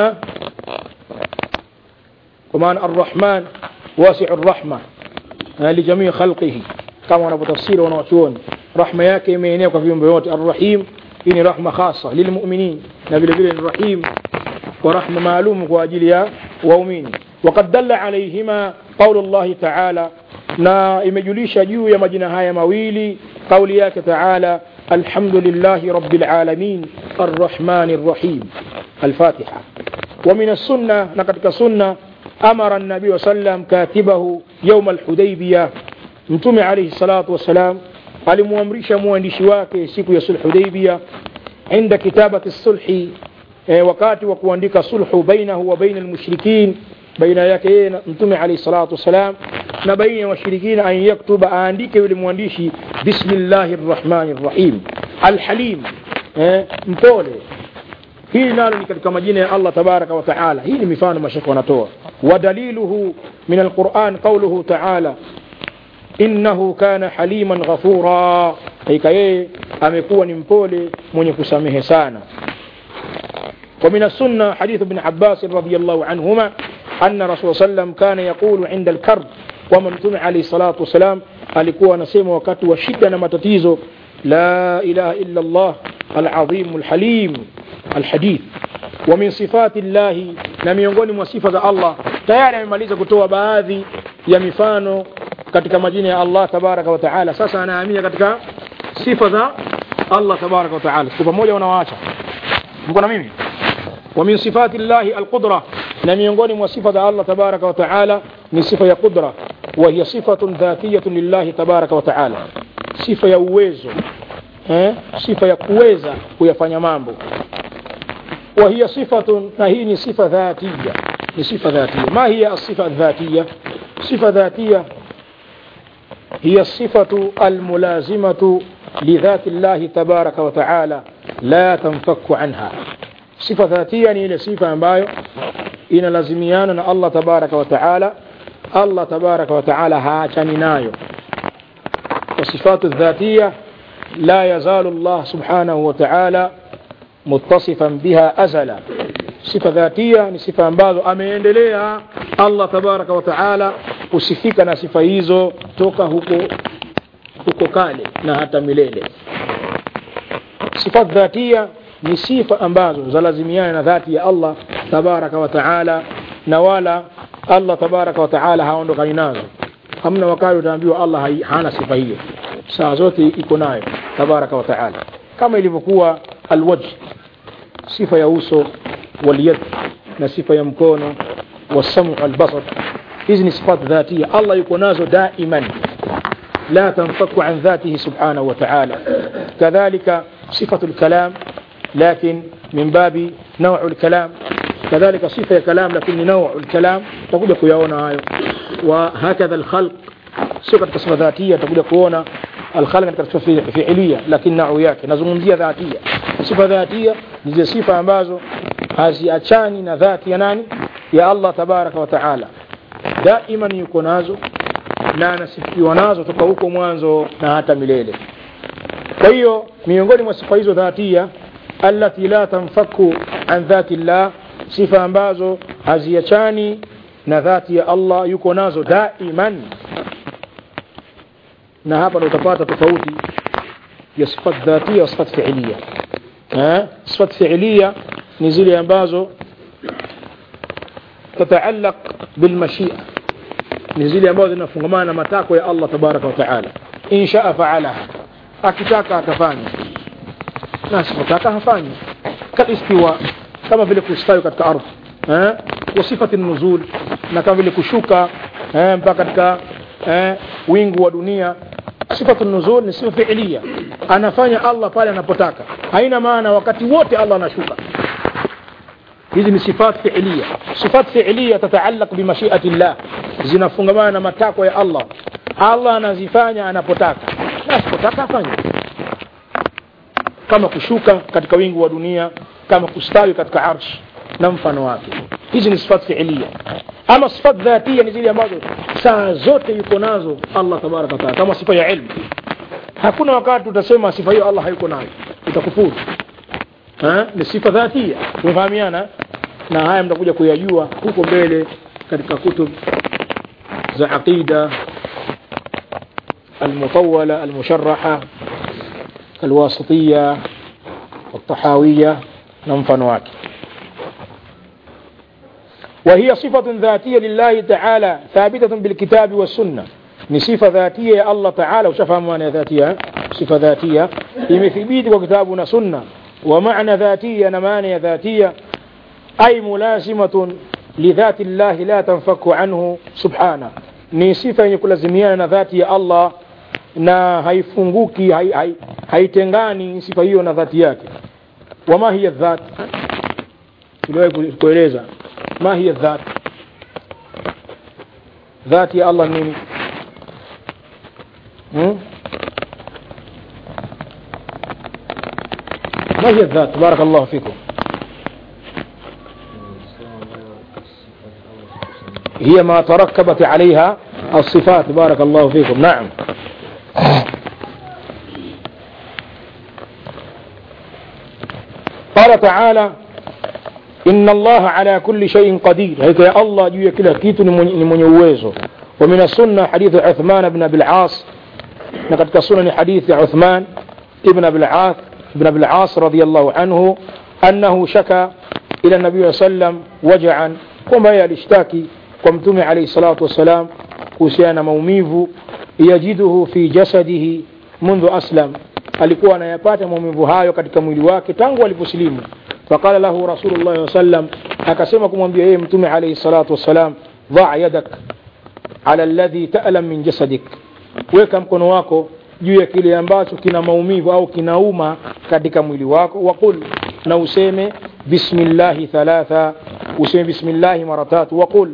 kwa maana arrahman wasiu rahma lijamii khalqihi kama wanavyotafsiri wanawachuoni rahma yake imeenea kwa viumbe wote arrahim hii ni rahma khasa lilmuminin na vile vile ni rahim wa rahma maalum kwa ajili ya waumini وقد دل عليهما قول الله تعالى na imejulisha juu ya majina haya mawili kauli yake taala alhamdulillahi rabbil alamin arrahmani rrahim alfatiha ومن السنة نقد سنة أمر النبي صلى الله عليه وسلم كاتبه يوم الحديبية متوم عليه الصلاة والسلام alimuamrisha mwandishi wake siku ya sulh hudaibia inda kitabati sulhi e, wakati wa kuandika sulhu bainahu wa baina almushrikin baina yake yeye mtume alayhi salatu wassalam na baina ya washirikina an yaktuba aandike yule mwandishi bismillahi rrahmani rrahim alhalim eh, mpole hili nalo ni katika majina ya Allah tabaraka wa taala hii ni mifano mashaka wanatoa ودليله من القرآن قوله تعالى إنه كان حليما غفورا أي كي أمكوا نمبولي من يكسامه سانا ومن السنة حديث ابن عباس رضي الله عنهما أن رسول صلى الله عليه وسلم كان يقول عند الكرب ومن تمع عليه الصلاة والسلام alikuwa anasema wakati wa shida na matatizo la ilaha illa Allah alazim alhalim alhadith wa min sifati llahi na miongoni mwa sifa za Allah tayari amemaliza kutoa baadhi ya mifano katika majina ya Allah tabaraka wa taala sasa anahamia katika sifa za Allah tabaraka wa taala siku pamoja wanawaacha mko na mimi wa min sifati llahi alqudra na miongoni mwa sifa za Allah tabaraka wa taala ni sifa ya qudra وهي صفة ذاتية لله تبارك وتعالى صفة ya uwezo eh? sifa ya kuweza kuyafanya mambo وهي صفة na hii ni sifa ذاتية ni sifa ذاتية ما هي الصفة الذاتية صفة ذاتية هي الصفة الملازمة لذات الله تبارك وتعالى لا تنفك عنها صفة ذاتية ni ile sifa ambayo inalazimiana na Allah tabaraka wa taala Allah tabaraka wa taala haachani nayo والصفات الذاتية لا يزال الله سبحانه وتعالى متصفا بها أزلا صفة ذاتية ni sifa ambazo ameendelea Allah tabaraka wa taala kusifika na sifa hizo toka huko huko kale na hata milele sifat dhatia ni sifa ambazo zalazimiana na dhati ya Allah tabaraka wa taala na wala Allah tabaraka wa taala haondokani nazo hamna wakati utaambiwa Allah hai- hana sifa hiyo saa zote iko nayo tabaraka wa taala kama ilivyokuwa alwajh sifa ya uso walyad na sifa ya mkono wasamu albasar hizi ni sifat dhatia Allah yuko nazo daiman لا تنفك عن ذاته سبحانه وتعالى كذلك صفة الكلام لكن من باب نوع الكلام كذلك صفة كلام لكن نوع الكلام تقول لك يونا هايو وهكذا الخلق صفة صفة ذاتية تقول لك يونا الخلق katika صفة فعلية لكن نوع yake nazungumzia dhatia sifa dhatia ni zile sifa ambazo haziachani na dhati ya nani ya Allah tabaraka wa taala daima yuko nazo na anasifiwa nazo toka huko mwanzo na hata milele kwa hiyo miongoni mwa sifa hizo dhatia allati la tanfaku an dhati llah sifa ambazo haziachani na dhati ya Allah yuko nazo daiman na hapa ndo utapata tofauti ya sifat dhatia na sifat fiilia eh sifat fiilia ni zile ambazo tataallaq bilmashia ni zile ambazo zinafungamana na matakwa ya Allah tabaraka wa taala inshaa faalaha akitaka atafanya na asipotaka hafanyi kalistiwa kama vile kustawi katika ardhi eh wa sifati nuzul na kama vile kushuka eh mpaka katika eh wingu wa dunia sifatu nuzul ni sifa fiilia anafanya Allah pale anapotaka haina maana wakati wote Allah anashuka hizi ni sifat fiilia sifat fiilia tataallaq bimashiati llah zinafungamana na matakwa ya Allah Allah anazifanya anapotaka na asipotaka afanye kama kushuka katika wingu wa dunia kama kustawi katika arsh na mfano wake hizi ni sifat fiilia ama sifat dhatia ni zile ambazo saa zote yuko nazo Allah tabaraka wa taala kama sifa ya ilmu hakuna wakati utasema sifa hiyo Allah hayuko nayo utakufuru ha? ni sifa dhatia tumefahamiana na haya mtakuja kuyajua huko mbele katika kutub za aqida المطولة المشرحة الواسطية والطحاوية ننفن واكي وهي صفة ذاتية لله تعالى ثابتة بالكتاب والسنة ni sifa dhatia ya Allah taala ushafahamu maana ya dhatia eh? sifa dhatia imethibiti kwa kitabu na sunna wa maana dhatia na maana ya dhatia ay mulasimatun lidhati llahi la tanfaku anhu subhana ni sifa yenye kulazimiana na dhati ya Allah na haifunguki hai, hai, haitengani sifa hiyo na dhati yake wama hiya dhat tuliwahi kueleza ma hiya dhat dhati ya Allah nini hmm? ما هي الذات بارك الله فيكم هي ما تركبت عليها الصفات بارك الله فيكم نعم قال تعالى إن الله على كل شيء قدير هيك يا الله جوا كلا كيت من يوزه ومن السنة حديث عثمان بن أبي العاص لقد كسنن حديث عثمان ابن أبي العاص ابن أبي العاص رضي الله عنه أنه شكى إلى النبي صلى الله عليه وسلم وجعا kwamba yeye alishtaki kwa mtume alayhi salatu wassalam kuhusiana na maumivu yajiduhu fi jasadihi mundhu aslam alikuwa anayapata maumivu hayo katika mwili wake tangu aliposilimu faqala lahu rasulullah wa sallam akasema kumwambia yeye mtume alayhi salatu wassalam dha yadak ala alladhi ta'lam min jasadik weka mkono wako juu ya kile ambacho kina maumivu au kinauma katika mwili wako waqul na useme bismillahi thalatha useme bismillahi mara tatu waqul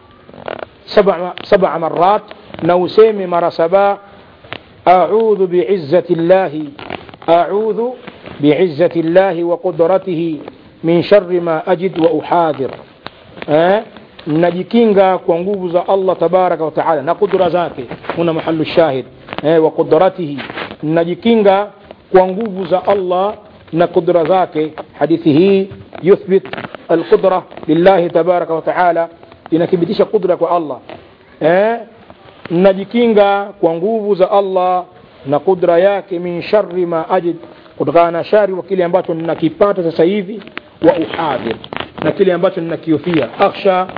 sab'a sab'a marat na useme mara saba a'udhu bi'izzati llahi a'udhu bi'izzati llahi wa qudratihi min sharri ma ajid wa uhadhir eh najikinga kwa nguvu za Allah tabaraka wa taala na kudra zake kuna mahallu shahid eh wa qudratihi najikinga kwa nguvu za Allah na kudra zake hadithi hii yuthbit alqudra lillahi tabaraka wa taala inathibitisha kudra kwa Allah eh najikinga kwa nguvu za Allah na kudra yake min sharri ma ajid kutokana na shari wa kile ambacho ninakipata sasa hivi wa uhadhir na kile ambacho ninakiofia akhsha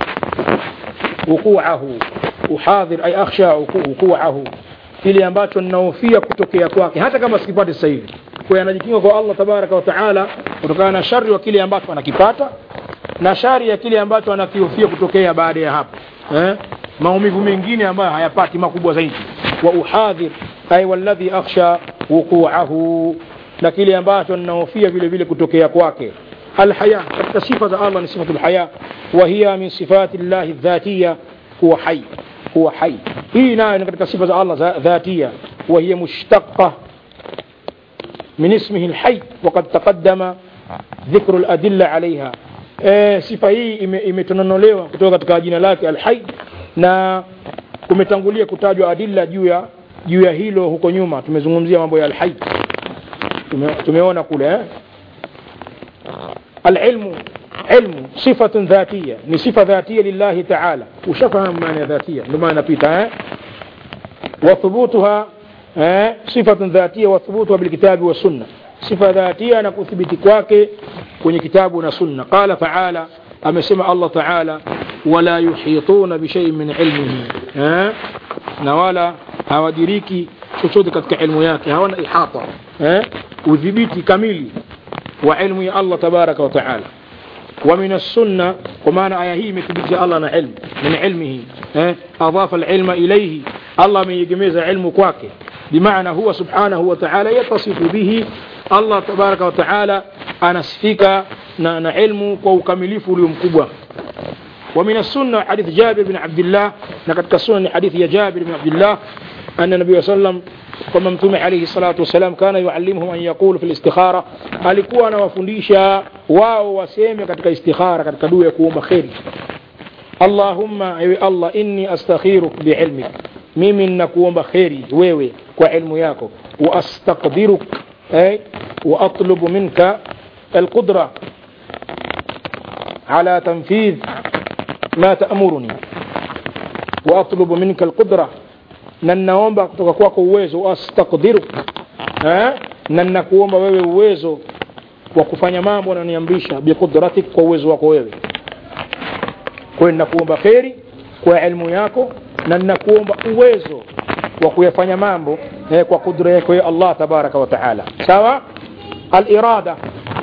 wukuahu uhadhir ay akhsha wukuahu kile ambacho ninahofia kutokea kwake hata kama sikipati sasa hivi kwa anajikinga kwa Allah tabaraka wa taala kutokana na shari wa kile ambacho anakipata na shari ya kile ambacho anakihofia kutokea baada ya hapo eh? maumivu mengine ambayo hayapati makubwa zaidi wa uhadhir ay walladhi akhsha wukuahu na kile ambacho ninahofia vile vile kutokea kwake الحياة katika sifa za Allah ni sifatul haya wa hiya min sifati llahi dhatiya huwa hai huwa hai hii nayo ni katika sifa za Allah dhatia wa hiya mushtaqa من اسمه الحي وقد تقدم ذكر الأدلة عليها e, sifa hii imetononolewa kutoka katika jina lake alhai na kumetangulia kutajwa adilla juu ya juu ya hilo huko nyuma tumezungumzia mambo ya alhai Tume, tumeona kule eh? العلم علم صفة ذاتية ni sifa ذاتية لله تعالى وشفهم معنى ذاتية لما نبيتها وثبوتها صفة ذاتية وثبوتها بالكتاب والسنة صفة ذاتية نكثبت kwake kwenye kitabu na sunna قال تعالى amesema Allah تعالى ولا يحيطون بشيء من علمه na wala hawadiriki chochote katika ilmu yake hawana ihata udhibiti kamili وعلم الله تبارك وتعالى ومن السنة ومعنى آية هي مثبت الله علم من علمه اه؟ أضاف العلم إليه الله من يجمز علم كواكي بمعنى هو سبحانه وتعالى يتصف به الله تبارك وتعالى أنا سفيك نعلم وكمليف اليوم كبوة ومن السنة حديث جابر بن عبد الله لقد كسنن حديث يا جابر بن عبد الله أن النبي صلى الله عليه وسلم kwamba mtume alayhi salatu wasalam kana yuallimuhum an yaqulu fil istikhara alikuwa anawafundisha wao waseme katika istikhara katika dua ya kuomba kheri allahumma ewe allah inni astakhiruk biilmik mimi ninakuomba kheri wewe kwa ilmu yako wa astaqdiruk ay wa atlubu minka alqudra على تنفيذ ما تأمرني وأطلب منك القدرة na ninaomba kutoka kwako uwezo astaqdiru eh na ninakuomba wewe uwezo wa kufanya mambo unaniamrisha biqudratik kwa uwezo wako wewe kwa hiyo ninakuomba kheri kwa elimu yako na ninakuomba uwezo wa kuyafanya mambo eh, kwa kudra yake ya Allah tabaraka wa taala sawa alirada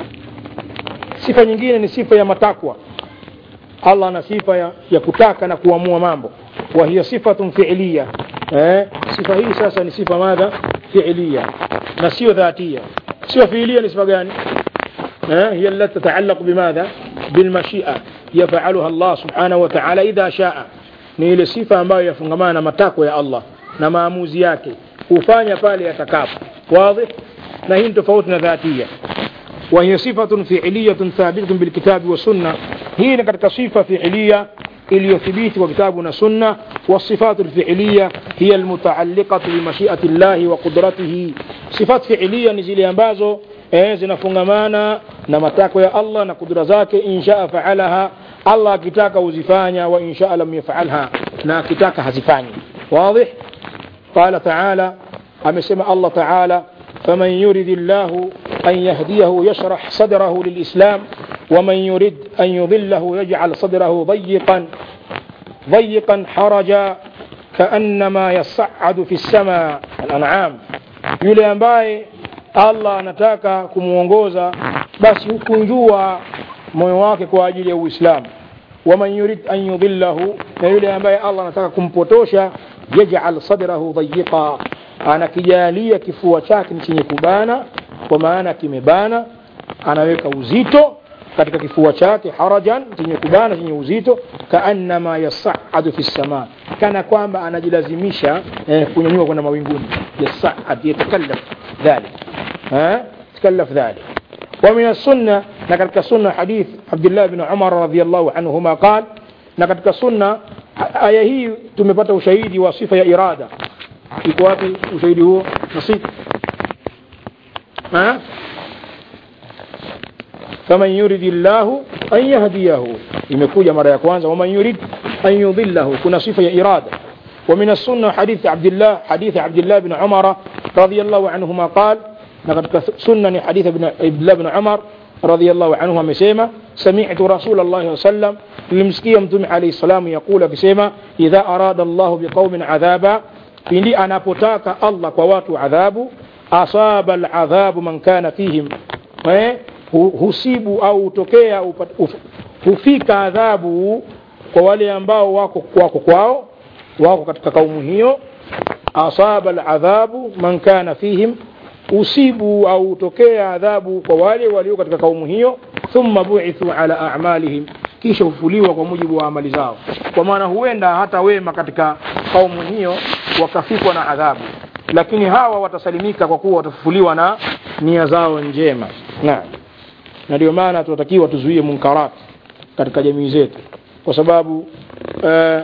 sifa nyingine ni sifa ya matakwa Allah ana sifa ya, ya kutaka na kuamua mambo wa hiya sifatun fi'liya eh, sifa hii sasa ni sifa madha fi'liya na sio dhatia sifa fi'liya ni sifa gani eh, hiya allati tata'allaq bimadha bilmashi'a yaf'aluha Allah subhanahu wa ta'ala idha sha'a ni ile sifa ambayo yafungamana na matakwa ya Allah na maamuzi yake hufanya pale atakapo wazi na hii ni tofauti na dhatia وهي صفة فعلية ثابتة بالكتاب والسنة هي كتك صفة فعلية iliyothibiti kwa kitabu na sunna wasifatu lfiiliya hiya almutaaliqatu bimashiati llahi wa qudratihi sifat fiiliya ni zile ambazo eh, zinafungamana na matakwa ya allah na kudura zake inshaa faalaha allah akitaka huzifanya wa inshaa lam yafalha na akitaka hazifanyi wadih qala taala amesema allah taala faman yuridi llahu أن يهديه يشرح صدره للإسلام ومن يرد أن يضله يجعل صدره ضيقا ضيقا حرجا كأنما يصعد في السماء الأنعام yule ambaye allah anataka kumwongoza basi hukunjua moyo wake kwa ajili ya uislamu waman yurid an yudillahu na yule ambaye allah anataka kumpotosha yajal sadrahu dayiqa anakijalia kifua chake ni chenye kubana kwa maana kimebana anaweka uzito katika kifua chake harajan chenye kubana chenye uzito kaannama yasaadu fi sama kana kwamba anajilazimisha eh, kunyanyua kwenda mawinguni yasaad yatakallaf dhalik yatakallaf dhalik ومن السنة نكتك السنة حديث عبد الله بن عمر رضي الله عنهما قال نكتك السنة آية هي تمepata ushahidi wa sifa ya irada iko wapi ushahidi huo nasib ها faman yuridi llahu an yahdiyahu imekuja mara ya kwanza waman yurid an yudillahu kuna sifa ya irada ومن السنة حديث عبد الله حديث عبد الله بن عمر رضي الله عنهما قال لقد سنة حديث ابن عبد الله بن عمر رضي الله عنهما مسيما سمعت رسول الله صلى الله عليه وسلم لمسكي متوم عليه السلام يقول كسيما إذا أراد الله بقوم عذابا pindi anapotaka allah kwa watu adhabu asaba aladhabu man kana fihim eh, husibu au hutokea hufika adhabu kwa wale ambao wako, wako kwao wako katika kaumu hiyo asaba aladhabu man kana fihim usibu au hutokea adhabu kwa wale walio katika kaumu hiyo thumma buithu ala amalihim kisha hufuliwa kwa mujibu wa amali zao kwa maana huenda hata wema katika kaumu hiyo wakafikwa na adhabu lakini hawa watasalimika kwa kuwa watafufuliwa na nia zao njema naam na ndio maana tunatakiwa tuzuie munkarat katika jamii zetu kwa sababu eh,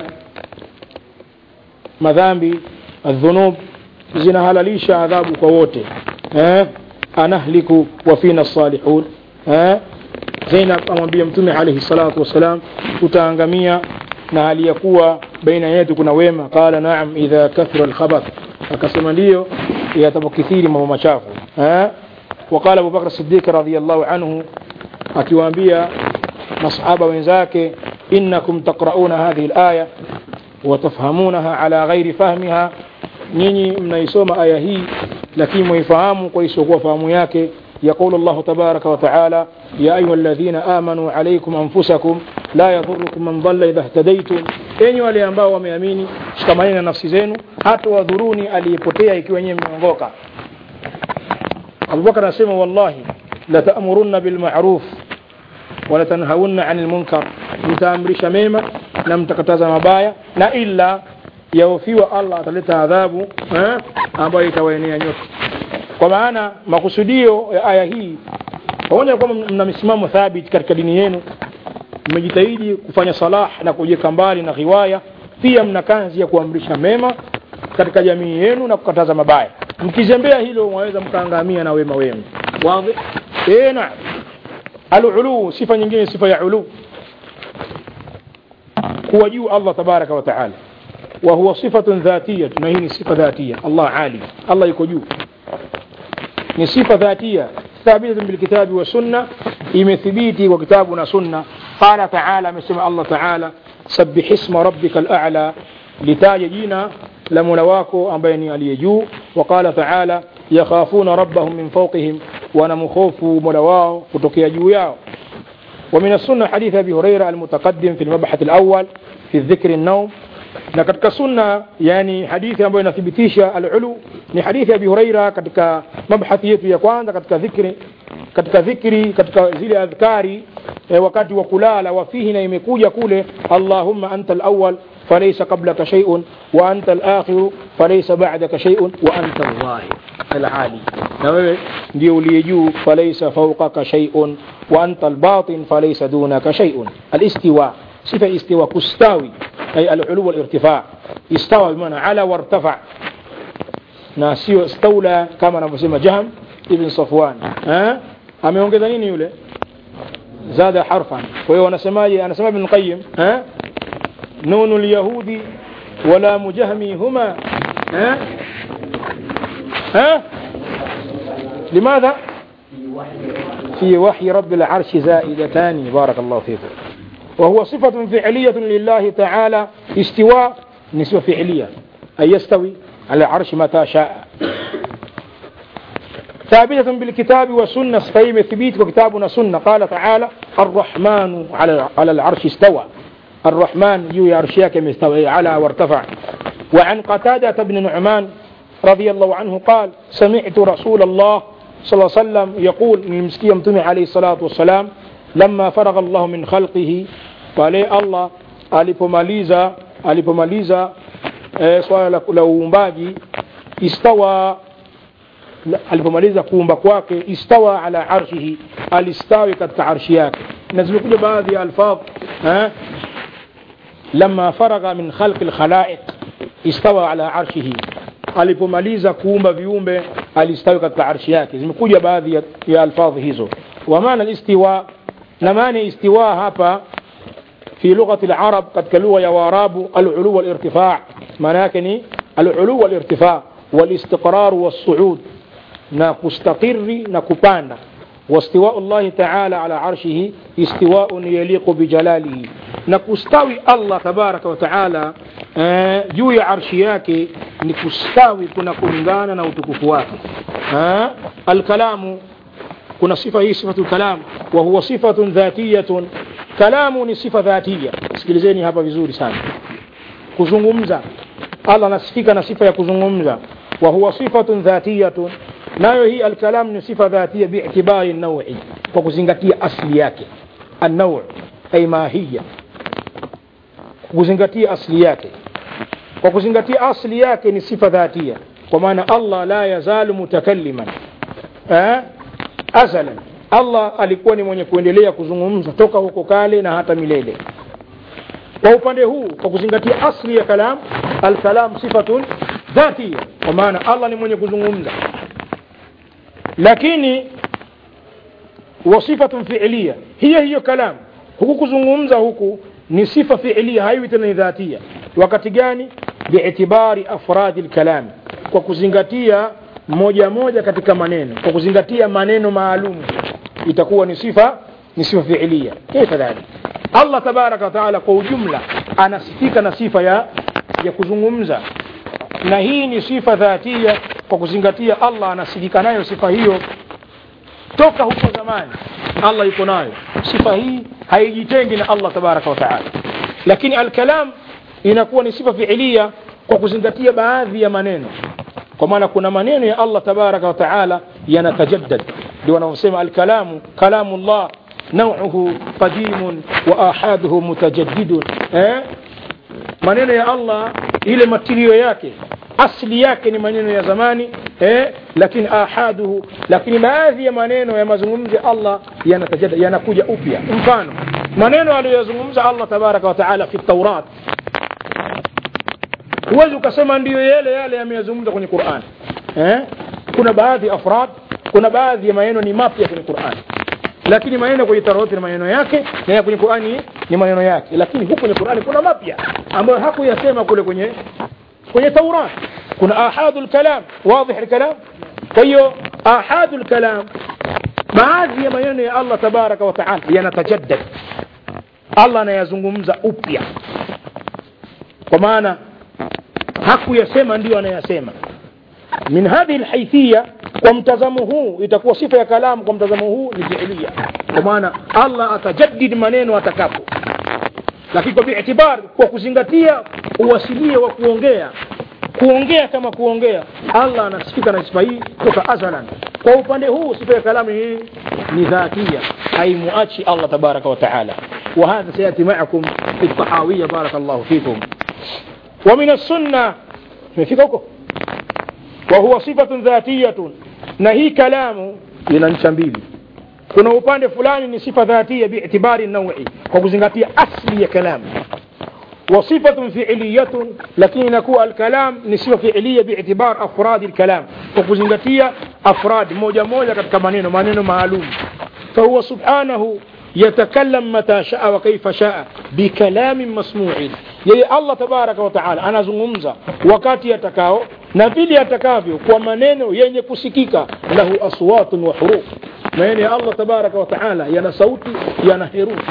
madhambi adhunub zinahalalisha adhabu kwa wote eh, anahliku wa fina salihun eh, Zainab amwambia Mtume alayhi salatu wassalam, tutaangamia na hali ya kuwa baina yetu kuna wema. Qala naam idha kathura alkhabath, akasema ndiyo yatapokithiri mambo machafu. Eh, وقال أبو بكر الصديق رضي الله عنه akiwaambia masahaba wenzake innakum taqrauna hadhihi alaya watafhamunaha ala ghairi fahmiha nyinyi mnaisoma aya hii lakini mwaifahamu kwa isiokuwa fahamu yake يقول الله تبارك وتعالى يا أيها الذين آمنوا عليكم أنفسكم لا يضركم من ضل إذا اهتديتم enyi wale ambao wameamini shikamaneni na nafsi zenu hata wadhuruni aliyepotea ikiwa nyewe mmeongoka abubakar anasema wallahi latamurunna bilmaruf walatanhaunna ani lmunkar mtaamrisha mema na mtakataza mabaya na illa yaofiwa allah ataleta adhabu eh, ambayo itawaenea nyote kwa maana makusudio ya aya hii pamoja na kwamba mna misimamo thabiti katika dini yenu mmejitahidi kufanya salah na kujiweka mbali na riwaya pia mna kazi ya kuamrisha mema katika jamii yenu na kukataza mabaya mkizembea hilo mwaweza mkaangamia na wema wenu wazi eh naam alulu sifa nyingine sifa ya ulu kuwa juu Allah tabaraka wa taala wa huwa sifatun dhatiyya na hii ni sifa dhatia Allah ali Allah yuko juu ni sifa dhatia thabitatun bilkitabi wa sunna imethibiti kwa kitabu na sunna qala taala amesema Allah taala sabbih isma rabbika al-a'la litaja jina la mola wako ambaye ni aliye juu waqala taala yakhafuna rabbahum min fawqihim wanamkhofu mola wao kutokea juu yao ومن السنة حديث أبي هريرة المتقدم في المبحث الأول في الذكر النوم na katika sunna yani hadithi ambayo inathibitisha alulu ni hadithi ya Abi Huraira katika mabhathi yetu ya kwanza katika dhikri katika dhikri katika zile adhkari e, wakati wa kulala wafihi na imekuja kule Allahumma anta al-awwal falaysa qablaka shay'un wa anta al-akhir falaysa ba'daka shay'un wa anta al-zahir al-ali na wewe ndio uliye juu falaysa fawqaka shay'un wa anta al-batin falaysa dunaka shay'un al-istiwa sifa istiwa kustawi أي العلو والارتفاع استوى بمعنى على وارتفع ناسيو استولى كما نفسما جهم ابن صفوان ها ameongeza nini yule zada harfan kwa hiyo wanasemaje anasema ibn qayyim ha nunu alyahudi wala mujahmi huma ha ها لماذا في وحي رب العرش زائدتان بارك الله فيكم وهو صفة فعلية لله تعالى استواء نسبة فعلية أي يستوي على العرش متى شاء ثابتة بالكتاب والسنة فهي ثبيت وكتابنا سنة قال تعالى الرحمن على على العرش استوى الرحمن يو عرشيك مستوى على وارتفع وعن قتادة بن نعمان رضي الله عنه قال سمعت رسول الله صلى الله عليه وسلم يقول من المسكي يمتمع عليه الصلاة والسلام لما فرغ الله من خلقه pale Allah alipomaliza alipomaliza e, swala la, la uumbaji istawa alipomaliza kuumba kwake istawa ala arshihi alistawi katika arshi yake na zimekuja baadhi ya alfadh eh lama faragha min khalqi alkhalaiq istawa ala arshihi alipomaliza kuumba viumbe alistawi katika arshi yake zimekuja baadhi ya, ya alfadhi hizo wa maana alistiwa na maana istiwa hapa في لغة العرب قد كلغة يا واراب العلو والارتفاع معناه العلو والارتفاع والاستقرار والصعود نكستقر نكبانا واستواء الله تعالى على عرشه استواء يليق بجلاله نكستوي الله تبارك وتعالى juu ya arshi yake ni kustawi kuna kulingana na utukufu wake alkalamu kuna sifa hii sifatu kalam wa huwa sifatun dhatiyatun kalamu ni sifa dhatia sikilizeni hapa vizuri sana kuzungumza Allah anasifika na sifa ya kuzungumza wa huwa sifatun dhatiyatun nayo hii alkalam ni sifa dhatia bi'tibari nawi kwa kuzingatia asli yake an-naw' ay mahiyya kuzingatia asli yake kwa kuzingatia asli yake ni sifa dhatia kwa maana Allah la yazalu mutakalliman eh azalan Allah alikuwa ni mwenye kuendelea kuzungumza toka huko kale na hata milele kwa upande huu kwa kuzingatia asli ya kalam alkalam sifatun dhatia kwa maana Allah ni mwenye kuzungumza lakini wa sifatun fi'liya hiyo hiyo kalam huku kuzungumza huku ni sifa fi'liya haiwi tena ni dhatia wakati gani bi'tibari afradi alkalam kwa kuzingatia moja moja katika maneno kwa kuzingatia maneno maalum itakuwa ni sifa ni sifa fiilia kaifa dhalik Allah tabaraka wa taala kwa ujumla anasifika na sifa ya ya kuzungumza na hii ni sifa dhatia kwa kuzingatia Allah anasifika nayo sifa hiyo toka huko zamani Allah yuko nayo sifa hii haijitengi na Allah tabaraka wa taala lakini alkalam inakuwa ni sifa fiilia kwa kuzingatia baadhi ya maneno kwa maana kuna maneno ya Allah tabaraka wa taala yanatajaddad ndio wanaosema alkalamu kalamu Allah nauhu qadimun wa ahaduhu mutajaddidun eh maneno ya Allah ile matirio yake asli yake ni maneno ya zamani eh lakini ahaduhu lakini baadhi ya maneno ya mazungumzo ya Allah yanatajaddad yanakuja upya mfano maneno aliyozungumza Allah tabaraka wa taala fi Taurat huwezi ukasema ndiyo yale yale yameyazungumza kwenye Qur'an eh kuna baadhi afrad kuna baadhi ya maneno ni mapya kwenye Qur'an lakini maneno kwenye Taurat ni maneno yake na kwenye Qur'ani ni maneno yake lakini huko kwenye Qur'ani kuna mapya ambayo hakuyasema kule kwenye kwenye Taurat kuna ahadul kalam wazi الكلام kwa hiyo ahadul kalam baadhi ya maneno ya Allah tabaraka wa taala yanatajaddad Allah anayazungumza upya kwa maana hakuyasema ndio anayasema min hadhihi lhaithia kwa mtazamo huu itakuwa sifa ya kalamu kwa mtazamo huu ni fiilia kwa maana allah atajadid maneno atakapo lakini kwa biitibar kwa kuzingatia uwasilie wa kuongea kuongea kama kuongea allah anasifika na sifa hii toka azalan kwa upande huu sifa ya kalamu hii ni dhatia haimuachi allah tabaraka wa taala وهذا سيأتي معكم في الطحاوية بارك الله فيكم ومن السنة فيكم وهو صفة ذاتية نهي كلام لننشا mbili kuna upande fulani ni sifa dhatia biitibari naui kwa kuzingatia asli ya kalam وصفة فعلية لكن نكون الكلام نسبة فعلية باعتبار أفراد الكلام وكزنغتية أفراد موجة موجة katika maneno maneno maalum فهو سبحانه يتكلم متى شاء وكيف شاء بكلام مسموع yeye allah tabaraka wataala anazungumza wakati yatakao na vile yatakavyo kwa maneno yenye kusikika lahu aswatun wa huruf maneno ya allah tabaraka wataala yana sauti yana herufi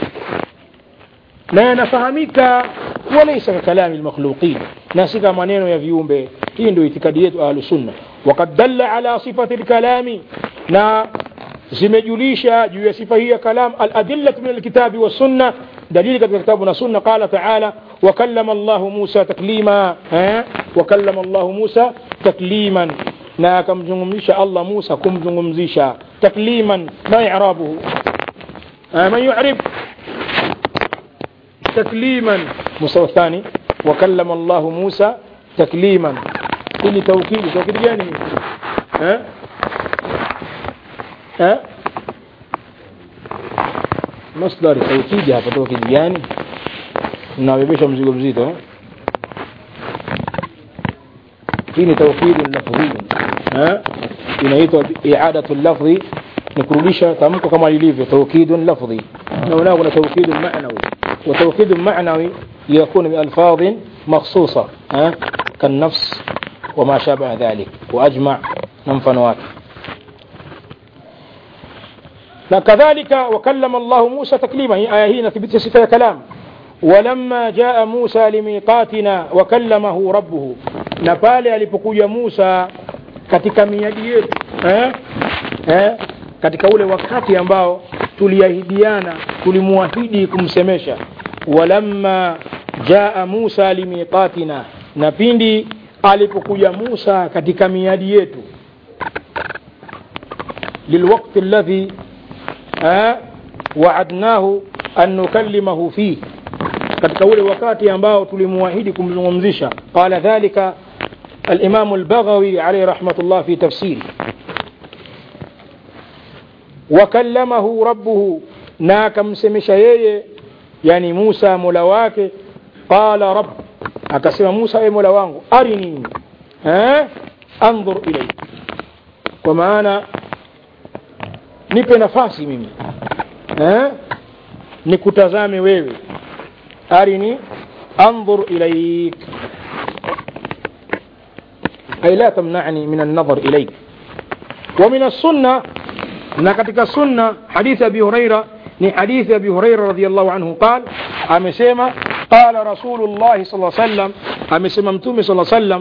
na yanafahamika walaisa kakalami lmakhluqin na si kama maneno ya viumbe hii ndio itikadi yetu ahlusunna wakad dalla ala sifati lkalami na zimejulisha juu ya sifa hii ya kalam aladillatu min alkitabi wassunna dalili katika kitabu na sunna qala taala wakallama llahu musa taklima eh? wakallama llahu musa takliman na akamzungumzisha allah musa kumzungumzisha takliman ma irabuhu eh, man yurib تكليما مستوى الثاني وكلم الله موسى تكليما ili توكيد توكيد gani eh eh masdari توكيد hapa توكيد gani unabebesha mzigo mzito eh hii ni توكيد lafzi eh inaitwa i'adatu lafzi ni kurudisha tamko kama lilivyo توكيد lafzi na unao kuna توكيد معنوي وتوكيد معنوي يكون بألفاظ مخصوصة أه؟ كالنفس وما شابه ذلك وأجمع ننفنوات كذلك وكلم الله موسى تكليما هي آية هنا تثبت صفة كلام ولما جاء موسى لميقاتنا وكلمه ربه نبالي alipokuja Musa katika miadi yetu eh? Eh? katika ule wakati ambao tuliahidiana tulimwahidi kumsemesha walamma jaa musa limiqatina na pindi alipokuja musa katika miadi yetu lilwakti alladhi waadnahu an nukallimahu fih katika ule wakati ambao tulimwahidi kumzungumzisha qala dhalika الإمام البغوي عليه رحمة الله في تفسيره wakallamahu rabbuhu na akamsemesha yeye yani Musa mola wake qala rabb akasema Musa e mola wangu arini eh anzur ilay kwa maana nipe nafasi mimi eh nikutazame wewe arini anzur ilayk ay la tamna'ni min an-nazar ilayk ومن السنه na katika sunna hadithi abi huraira ni hadithi abi huraira radhiallahu anhu qal amesema qala rasulullahi sal sallam amesema mtume sal sallam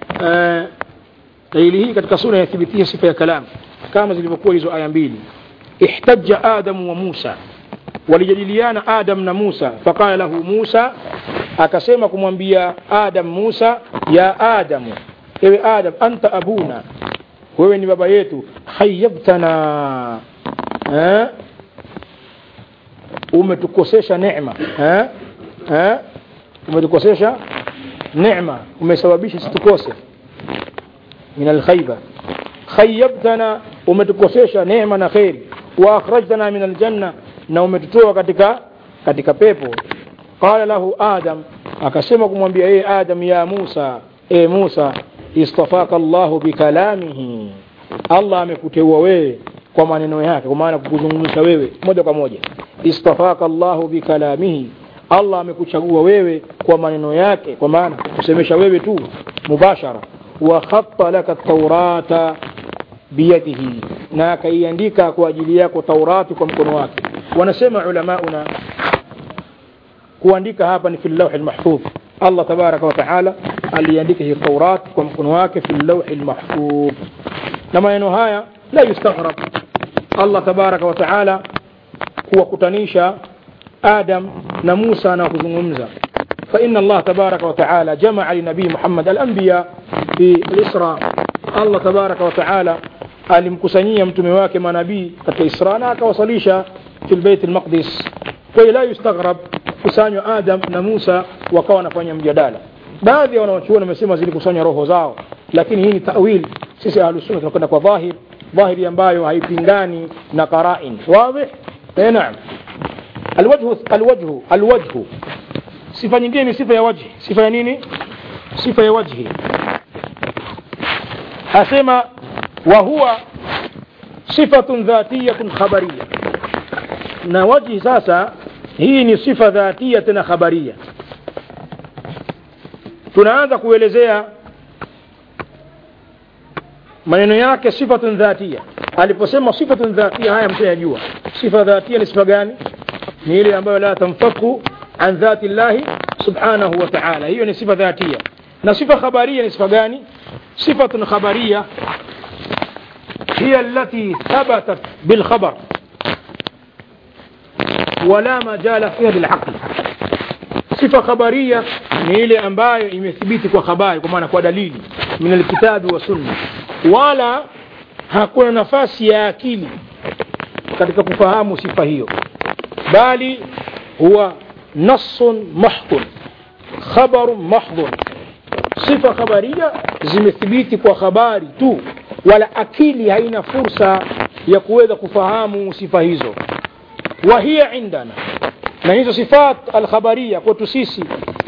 dalili hii katika sunna yathibitisha sifa ya kalam kama zilivyokuwa hizo aya mbili ihtaja adamu wa musa walijadiliana adam na musa faqala lahu musa akasema kumwambia adam musa ya adamu ewe adam anta abuna wewe ni baba yetu khayabtana eh? umetukosesha neema eh? eh? umetukosesha neema umesababisha situkose min alkhayba khayabtana umetukosesha neema na kheri wa akhrajtana min aljanna na umetutoa katika katika pepo qala lahu adam akasema kumwambia yeye adam ya musa e musa istafaka Allahu bikalamihi, Allah amekuteua wewe kwa maneno yake, kwa maana kukuzungumzisha wewe moja kwa moja. Istafaka Allahu bikalamihi, Allah amekuchagua wewe kwa maneno yake, kwa maana kusemesha wewe tu mubashara. Wa khatta laka taurata biyadihi, na akaiandika kwa ajili yako Taurati kwa mkono wake. Wanasema ulamauna kuandika hapa ni fi lawhi lmahfudh Allah tabaraka wa taala aliandika hii Taurat kwa mkono wake fi lawhi lmahfudh na maneno haya la yustaghrab Allah tabaraka wa taala kuwakutanisha Adam na Musa na kuzungumza فإن الله تبارك وتعالى جمع لنبي محمد الأنبياء في الإسراء الله تبارك وتعالى alimkusanyia mtume wake manabii katika Isra na akawasalisha fi lbeit lmaqdis kwa hiyo la yustaghrab kusanywa Adam na Musa wakawa wanafanya mjadala baadhi ya wanawachuoni wamesema zilikusanywa roho zao lakini hii ni tawil sisi ahlusunna tunakwenda kwa dhahir dhahiri ambayo haipingani na qarain wazi eh naam alwajhu alwajhu alwajhu sifa nyingine ni sifa ya wajhi sifa ya nini sifa ya wajhi asema wa huwa sifatun dhatiyatun khabariya na wajhi sasa hii ni sifa dhatia tena khabaria tunaanza kuelezea maneno yake sifatun dhatia aliposema sifatun dhatia haya mshayajua sifa dhatia ni sifa gani ni ile ambayo la tanfaku an dhati llahi subhanahu wa ta'ala hiyo ni sifa dhatia na sifa khabaria ni sifa gani sifatun khabaria هي التي ثبتت بالخبر ولا مجال فيها للعقل sifa khabaria ni ile ambayo imethibiti kwa habari kwa maana kwa dalili min alkitabi wa sunna wala hakuna nafasi ya akili katika kufahamu sifa hiyo bali huwa nassun mahdhun khabarun mahdhun sifa khabaria zimethibiti kwa habari tu wala akili haina fursa ya kuweza kufahamu sifa hizo wa hiya indana na hizo sifat alkhabaria kwetu sisi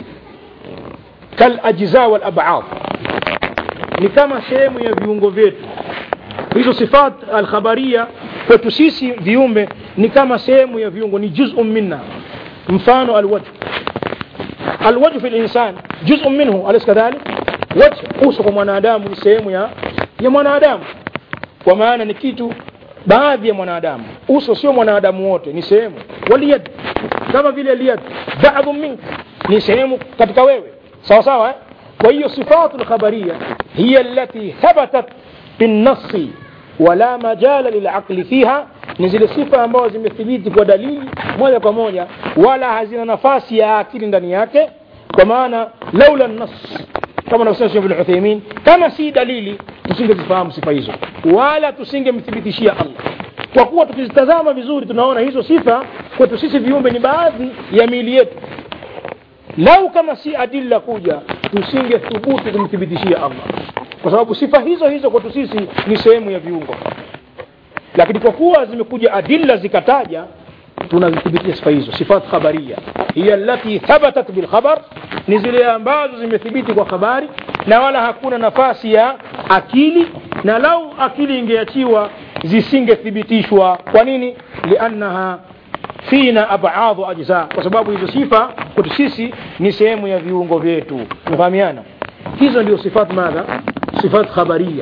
kalajza walabad ni kama sehemu ya viungo vyetu hizo sifat alkhabaria kwetu sisi viumbe ni kama sehemu ya viungo ni juzun minna mfano alwajh alwajh fi linsan juzun minhu alaysa kadhalik wajh uso kwa mwanadamu ni sehemu ya ya mwanadamu kwa maana ni kitu baadhi ya mwanadamu uso sio mwanadamu wote ni sehemu waliyad kama vile liyad baadhu mink ni sehemu katika wewe sawa sawa eh? kwa hiyo sifatu lkhabaria hiya allati thabatat binnasi wala majala lilaqli fiha ni zile sifa ambazo zimethibiti kwa dalili moja kwa moja wala hazina nafasi ya akili ndani yake kwa maana laula nas kama anavyosema Sheikh Ibn Uthaymeen kama si dalili tusingezifahamu sifa hizo wala tusingemthibitishia Allah kwa kuwa tukizitazama vizuri tunaona hizo sifa kwetu sisi viumbe ni baadhi ya miili yetu lau kama si adilla kuja tusingethubutu kumthibitishia Allah kwa sababu sifa hizo hizo kwetu sisi ni sehemu ya viungo lakini kwa kuwa zimekuja adilla zikataja tunazithibitisha sifa hizo sifat khabaria hiya allati thabatat bilkhabar ni zile ambazo zimethibiti kwa habari na wala hakuna nafasi ya akili na lau akili ingeachiwa zisingethibitishwa kwa nini liannaha fina abadhu ajza kwa sababu hizo sifa kwetu sisi ni sehemu ya viungo vyetu tunafahamiana hizo ndio sifat madha sifat khabaria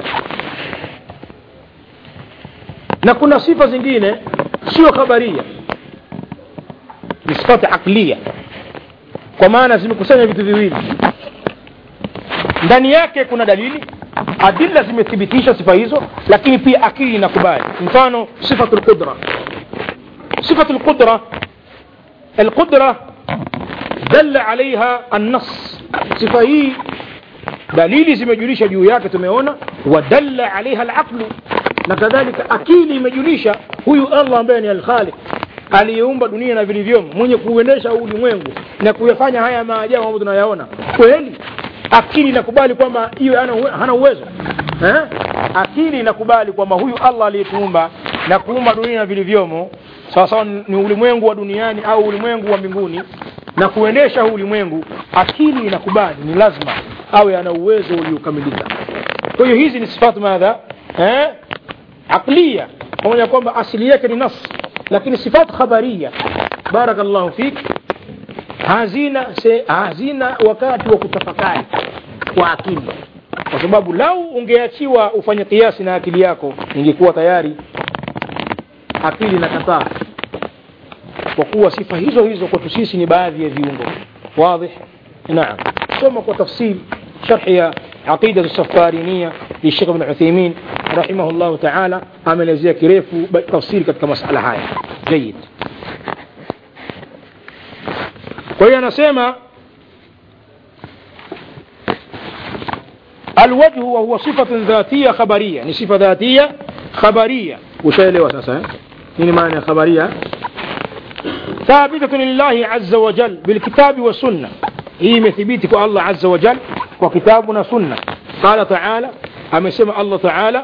na kuna sifa zingine sio khabaria ni sifati aqliya kwa maana zimekusanya vitu viwili ndani yake kuna dalili adilla zimethibitisha sifa hizo lakini pia akili inakubali mfano sifatu lqudra sifatu lqudra alqudra dalla alaiha annas sifa hii dalili zimejulisha juu yake tumeona wadalla alaiha alaqlu na kadhalika akili imejulisha huyu allah ambaye ni alkhaliq aliyeumba dunia na vilivyomo mwenye kuuendesha ulimwengu na kuyafanya haya maajabu ambayo tunayaona kweli akili inakubali kwamba iwe hana uwezo eh? akili inakubali kwamba huyu allah aliyetuumba na kuumba dunia na vilivyomo sawasawa ni ulimwengu wa duniani au ulimwengu wa mbinguni na kuendesha huu ulimwengu akili inakubali ni lazima awe ana uwezo uliokamilika kwa hiyo hizi ni sifatu madha eh? aqliya pamoja kwamba asili yake ni nas lakini sifat khabaria barakallahu fik hazina se, hazina wakati wa kutafakari kwa akili kwa sababu lau ungeachiwa ufanye kiasi na akili yako ingekuwa tayari akili inakataa kwa kuwa sifa hizo hizo kwetu sisi ni baadhi ya viungo wadhi naam soma kwa tafsiri sharhi ya aqida السفارينية للشيخ ابن عثيمين رحمه الله تعالى ameelezea kirefu tafsiri katika masala haya جيد kwa hiyo anasema الوجه وهو صفة ذاتية خبرية ni sifa ذاتية خبرية ushaelewa sasa eh? nini maana ya khabaria ثابتة لله عز وجل بالكتاب والسنة هي مثبتك الله عز وجل وكتابنا سنة قال تعالى أما سمع الله تعالى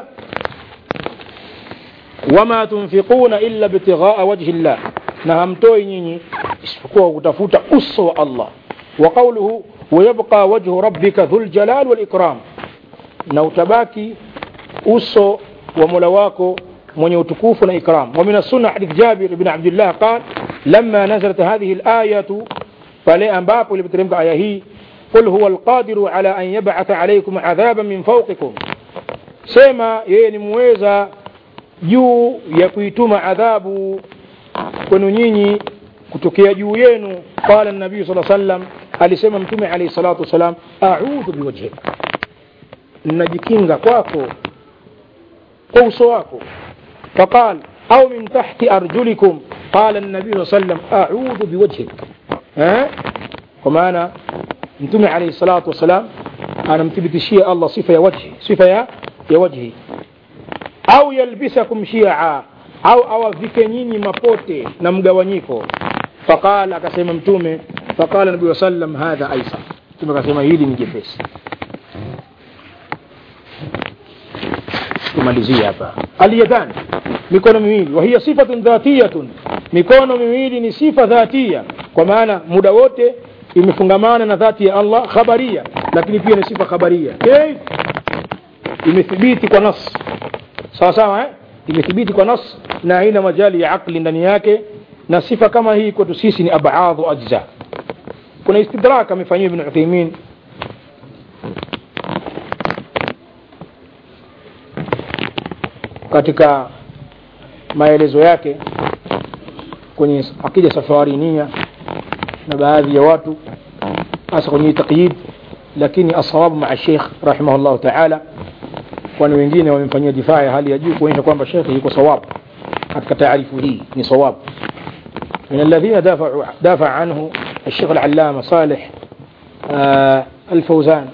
وما تنفقون إلا ابتغاء وجه الله نهمتوي نيني isipokuwa kutafuta uso wa Allah wa qawluhu wayabqa wajhu rabbika dhul jalal wal ikram na utabaki uso wa Mola wako mwenye utukufu na ikram wa min as-sunnah hadith Jabir ibn Abdullah qala lamma nazalat hadhihi al-ayatu pale ambapo ilipoteremka aya hii qul huwa al-qadiru ala an yab'atha alaykum adhaban min fawqikum sema yeye ni muweza juu ya kuituma adhabu kwenu nyinyi kutokea juu yenu qala nabii sala sallam alisema mtume alayhi salatu wasalam a'udhu biwajhik najikinga kwako kwa uso wako faqal au min tahti arjulikum qala nabii sala sallam a'udhu biwajhik eh kwa maana mtume alayhi salatu wasalam anamthibitishia Allah sifa ya wajhi sifa ya ya wajhi au yalbisakum shi'a au awavike nyinyi mapote na mgawanyiko faqala akasema mtume faqala nabii sallam hadha aisa mtume akasema hili ni jepesi tumalizie hapa alyadan mikono miwili wa hiya sifatun dhatiyatun mikono miwili ni sifa dhatia kwa maana muda wote imefungamana na dhati ya Allah khabaria lakini pia ni sifa khabaria okay? imethibiti kwa nas sawa sawa eh? imethibiti kwa nas na haina majali ya akli ndani yake na sifa kama hii kwetu sisi ni abadhu ajza kuna istidrak amefanyia ibn Uthaymeen katika maelezo yake kwenye akida safarinia na baadhi ya watu hasa kwenye taqyid lakini asawabu maa Sheikh rahimahullah ta'ala kwani wengine wamemfanyia difaa ya hali ya juu kuonyesha kwamba Sheikh yuko sawabu katika taarifu hii ni sawabu من الذين دافعوا دافع عنه الشيخ العلامة صالح آه الفوزان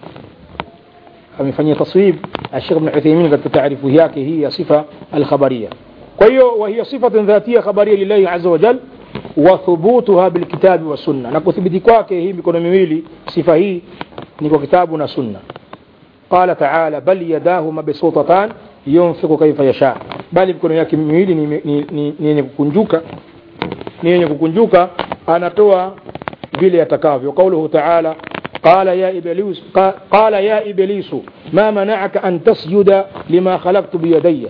amefanyia taswib الشيخ ابن عثيمين katika taarifu yake hii ya sifa alkhabaria kwa hiyo وهي صفة ذاتية خبرية لله عز وجل وثبوتها بالكتاب والسنة na kuthibiti kwake hii mikono miwili sifa hii ni kwa kitabu na sunna قال تعالى بل يداه مبسوطتان ينفق كيف يشاء bali mikono yake miwili ni yenye kukunjuka ni yenye kukunjuka anatoa vile atakavyo qauluhu ta'ala قال يا إبليس قال يا إبليس ما منعك أن تسجد لما خلقت بيدي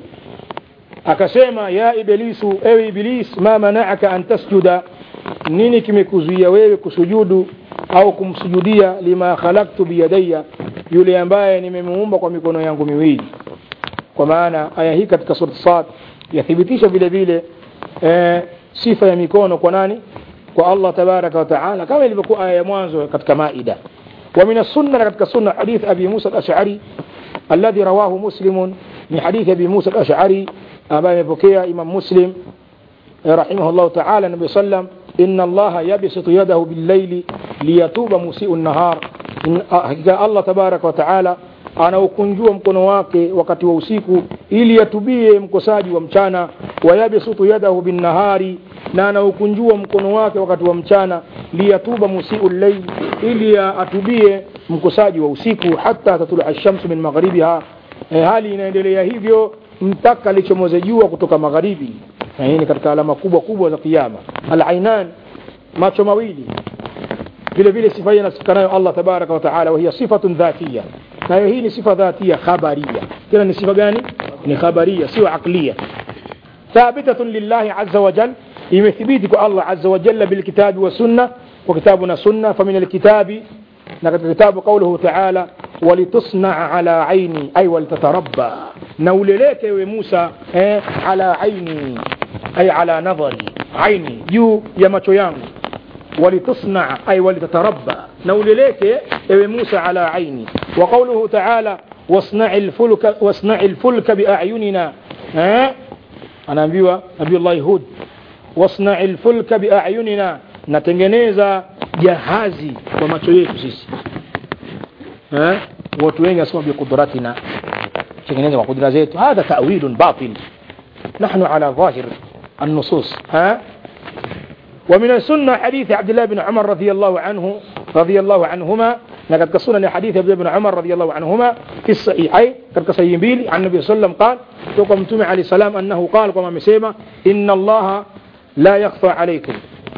akasema ya ibilisu ewe iblis ma mana'aka an tasjuda nini kimekuzuia wewe kusujudu au kumsujudia lima khalaqtu biyadayya yule ambaye nimemuumba kwa mikono yangu miwili kwa maana aya hii katika sura Sad yathibitisha vile vile e, sifa ya mikono kwa nani kwa Allah tabaraka wa taala kama ilivyokuwa aya ya mwanzo katika Maida wa min as-sunnah katika sunna hadith Abi Musa al-Ash'ari alladhi rawahu Muslim ni hadith Abi Musa al-Ash'ari ambaye amepokea Imam Muslim rahimahullah ta'ala Nabii sallam inna Allah yabsutu yadahu bil-layli liyatuba musii'u an-nahar hakika Allah tabaraka wa taala anaukunjua mkono wake wakati wa usiku ili atubie mkosaji wa mchana wayabsutu yadahu bin-nahari na anaukunjua mkono wake wakati wa mchana liyatuba musii'u al-layl ili atubie mkosaji wa usiku hata tatula ash-shamsu min maghribiha e, hali inaendelea hivyo mpaka lichomoze jua kutoka magharibi na hii ni katika alama kubwa kubwa za kiyama al-ainan macho mawili vile vile sifa hii anasifika nayo Allah tabaraka wa taala wa hiya sifatun dhatiya nayo hii ni sifa dhatia khabaria tena ni sifa gani ni khabaria sio aqliya thabitatun lillahi azza wa jal imethibiti kwa Allah azza wa jalla bil kitabi wa sunna wa kitabuna sunna fa min al kitabi na katika kitabu qawluhu ta'ala walitusna ala aini ay waltatarabba na uleleke we Musa eh, ala aini ay ala nadhari aini juu ya macho yangu walitusnaa ay walitatarabba na uleleke ewe musa ala aini wa qauluhu taala wasnai lfulka wasnai lfulka biayunina eh? anaambiwa nabiullahi hud wasnai lfulka biayunina natengeneza jahazi kwa macho yetu sisi eh? watu wengi wasema biqudratina tengeneza kwa kudra zetu hadha tawilun batil nahnu ala dhahir النصوص ها ومن السنة حديث عبد الله بن عمر رضي الله عنه رضي الله عنهما لقد قصنا حديث عبد الله بن عمر رضي الله عنهما في الصحيحين قد قصيم بيلي عن النبي صلى الله عليه وسلم قال توقم تمع عليه السلام أنه قال كما مسيما إن الله لا يخفى عليكم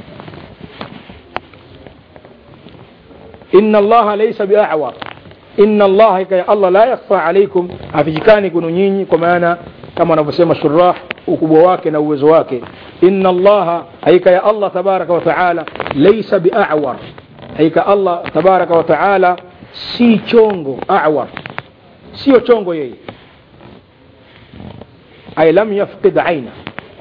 إن الله ليس بأعور إن الله كي الله لا يخفى عليكم afichikani kunu nyinyi kwa maana kama wanavyosema shurah ukubwa wake na uwezo wake inna allaha haika ya allah tabaraka wa taala laisa biawar haika allah tabaraka wa taala si chongo awar sio chongo yeye ay lam yafqid aina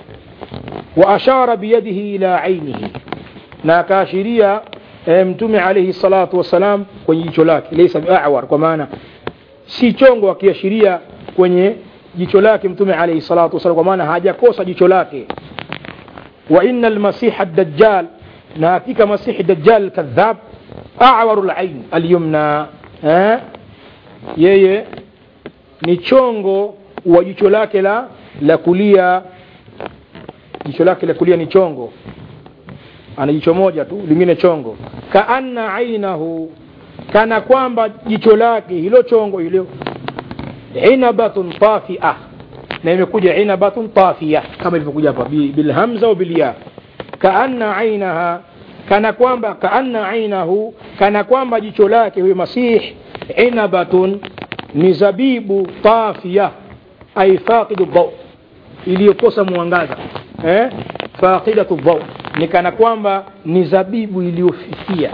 wa ashara biyadihi ila ainihi na akaashiria e, mtume alaihi salatu wassalam kwenye jicho lake laisa biawar kwa maana si chongo akiashiria kwenye jicho lake mtume alaihi salatu wasalam kwa maana hajakosa jicho lake wa inna almasiha dajjal na hakika masihi dajjal kadhab awaru lain alyumna eh? yeye ni chongo wa jicho lake la la kulia jicho lake la kulia ni chongo ana jicho moja tu lingine chongo kaanna ainahu kana kwamba jicho lake hilo chongo hilo inabatun tafia na imekuja inabatun tafia kama ilivyokuja hapa bilhamza au bilya kaanna ainaha kana kwamba kaanna ainahu kana kwamba jicho lake huyo masih inabatun ni zabibu tafia ay faqidu dhau iliyokosa mwangaza eh? faqidatu dhau ni kana kwamba ni zabibu iliyofifia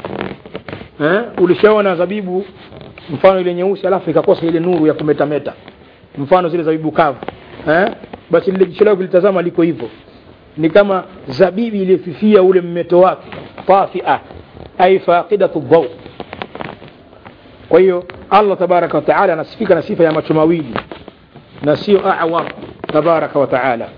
eh? ulishaona zabibu mfano ile nyeusi alafu ikakosa ile nuru ya kumetameta mfano zile zabibu kavu eh? basi lile jicho lako kulitazama liko hivyo ni kama zabibi iliyofifia ule mmeto wake tafia ay faqidatu dhau kwa hiyo allah tabaraka wataala anasifika na sifa ya macho mawili na sio awar tabaraka wataala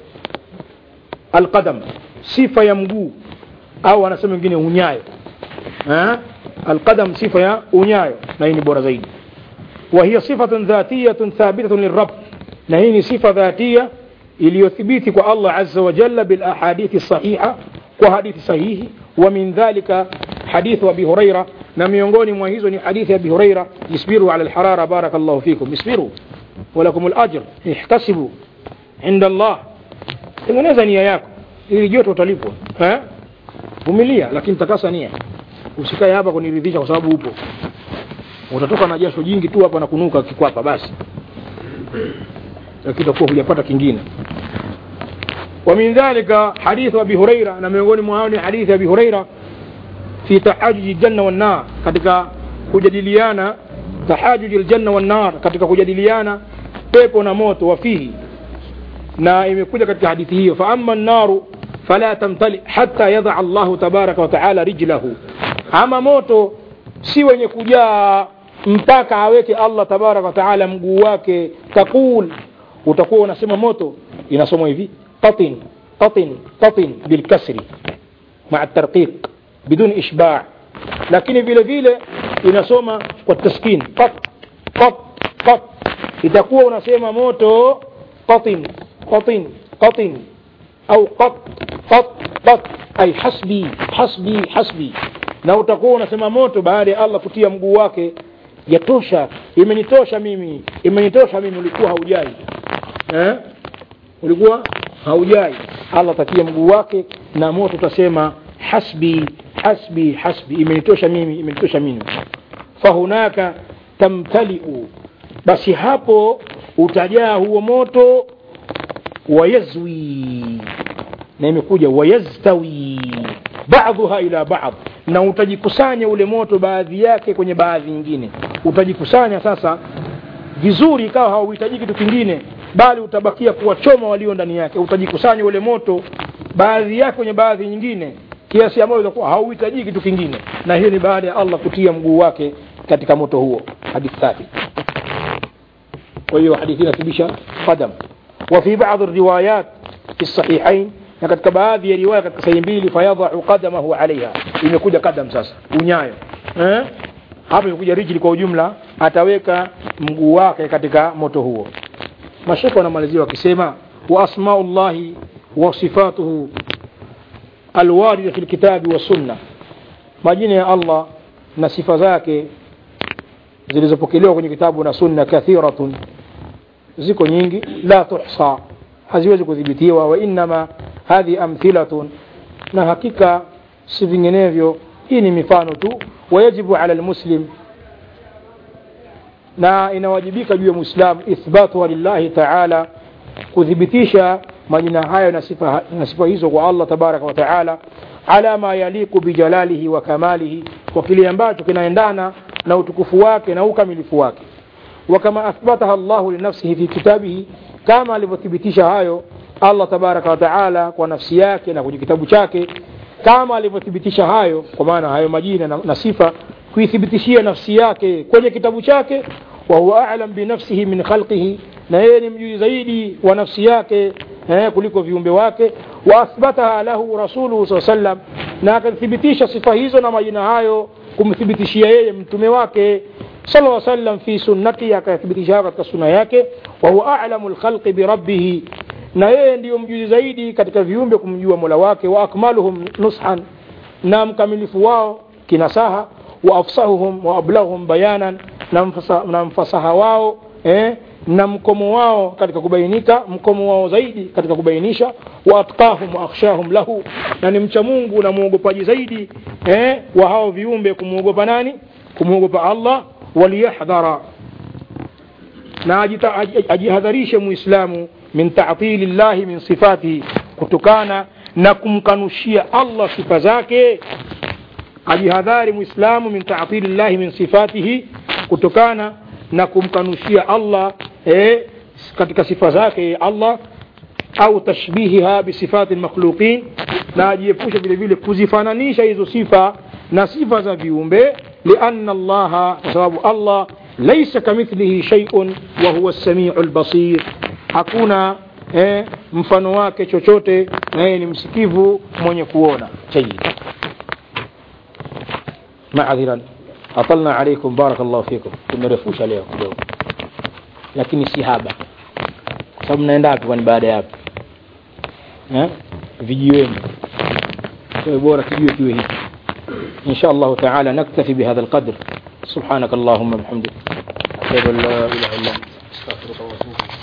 alqadam sifa ya mguu au anasema wengine unyayo eh? القدم صفة يا أنيايو نهيني بورا زيد وهي صفة ذاتية ثابتة للرب نهيني صفة ذاتية iliyothibiti الله عز وجل بالأحاديث الصحيحة وحديث صحيح ومن ذلك حديث أبي هريرة na miongoni mwa hizo ni hadithi ya abi huraira isbiru ala lharara baraka llahu fikum isbiru walakum lajr ihtasibu inda allah tengeneza nia yako ili joto utalipwa vumilia lakini takasa nia usikae hapa kuniridhisha kwa sababu upo utatoka na jasho jingi tu hapa na kunuka kikwapa basi lakini utakuwa hujapata kingine ومن ذلك حديث أبي هريرة نميوني معاوني حديث أبي هريرة في تحاجج الجنة والنار katika kujadiliana tahajuj aljanna wan nar katika kujadiliana pepo na moto wafihi na imekuja katika hadithi hiyo fa amma an-naru fala tamtali hatta yadha Allahu tabaraka wa taala rijlahu ama moto si wenye kujaa mpaka aweke Allah tabaraka wa taala mguu wake taqul utakuwa unasema moto inasomwa hivi qatin qatin qatin bilkasri مع الترقيق بدون إشباع lakini vile vile inasoma kwa taskin qat qat qat itakuwa unasema moto qatin qatin qatin au qat qat qat ay hasbi hasbi hasbi na utakuwa unasema moto baada ya Allah kutia mguu wake yatosha imenitosha mimi imenitosha mimi ulikuwa haujai eh? ulikuwa haujai Allah tatia mguu wake na moto utasema hasbi hasbi hasbi imenitosha mimi imenitosha mimi fahunaka tamtaliu basi hapo utajaa huo moto wayazwi na imekuja wayaztawi baadhuha ila baadh na utajikusanya ule moto baadhi yake kwenye baadhi nyingine utajikusanya sasa vizuri ikawa hauhitaji kitu kingine bali utabakia kuwachoma walio ndani yake utajikusanya ule moto baadhi yake kwenye baadhi nyingine kiasi ambayo itakuwa hauhitaji kitu kingine na hiyo ni baada ya allah kutia mguu wake katika moto huo hadithi thabit kwa hiyo hadithi inathibitisha qadam وفي بعض الروايات في الصحيحين na katika baadhi ya riwaya katika sahihi mbili fayadhau qadamahu alaiha imekuja kadam sasa unyayo eh? hapa imekuja rijli kwa ujumla ataweka mguu wake katika moto huo mashekhe wanamalizia wakisema wa asmau llahi wa sifatuhu alwarida fi lkitabi wassunna majina ya allah na sifa zake zilizopokelewa kwenye kitabu na sunna kathiratun ziko nyingi la tuhsa haziwezi kudhibitiwa wa innama hadhi amthilatun na hakika si vinginevyo hii ni mifano tu wayajibu ala lmuslim na inawajibika juu ya mwislamu ithbatuha lillahi taala kuthibitisha majina hayo na sifa, na sifa hizo kwa allah tabaraka wa taala ala ma yaliku bijalalihi wa kamalihi kwa kile ambacho kinaendana na utukufu wake na ukamilifu wake وكما أثبتها الله لنفسه في كتابه كما alivyothibitisha hayo Allah tabaraka wa taala kwa nafsi yake na kwenye kitabu chake kama alivyothibitisha hayo kwa maana hayo majina na, na sifa kuithibitishia nafsi yake kwenye kitabu chake wa huwa a'lam bi nafsihi min khalqihi na yeye ni mjuzi zaidi wa nafsi yake eh, kuliko viumbe wake wa athbataha lahu rasuluhu saa sallam na akathibitisha sifa hizo na majina hayo kumthibitishia yeye mtume wake صلى الله عليه وسلم في سنته akathibitisha katika sunna yake wa huwa a'lamu al-khalqi bi rabbih na yeye ndiyo mjuzi zaidi katika viumbe kumjua Mola wake wa akmaluhum nushan na mkamilifu wao kinasaha wa afsahuhum wa ablaghum bayanan na, mfasa, na mfasaha wao eh, na mkomo wao katika kubainika mkomo wao zaidi katika kubainisha wa atqahum wa akhshahum lahu na ni mcha Mungu na muogopaji zaidi eh, wa hao viumbe kumwogopa nani kumwogopa Allah waliyahdhara na ajihadharishe muislamu min ta'tili llahi min sifatihi kutokana na kumkanushia Allah sifa zake ajihadhari muislamu min ta'tili llahi min sifatihi kutokana na kumkanushia Allah eh, katika sifa zake Allah au tashbihiha bisifati lmakhluqin na ajiepushe vile vile kuzifananisha hizo sifa na sifa za viumbe lianna allaha kwa sababu allah laisa kamithlihi sheiun wa huwa lsamiu lbasir hakuna eh, mfano wake chochote na yeye ni msikivu mwenye kuona jayid maadhiran atalna alaikum barakallahu fikum tumerefusha leo kidogo lakini si haba kwa sababu mnaenda wapi kwani baada ya hapo eh? vijiweni kwa bora kijue kiwe hiki إن شاء الله تعالى نكتفي بهذا القدر سبحانك اللهم وبحمدك أشهد أن لا إله إلا أنت أستغفرك وأتوب إليك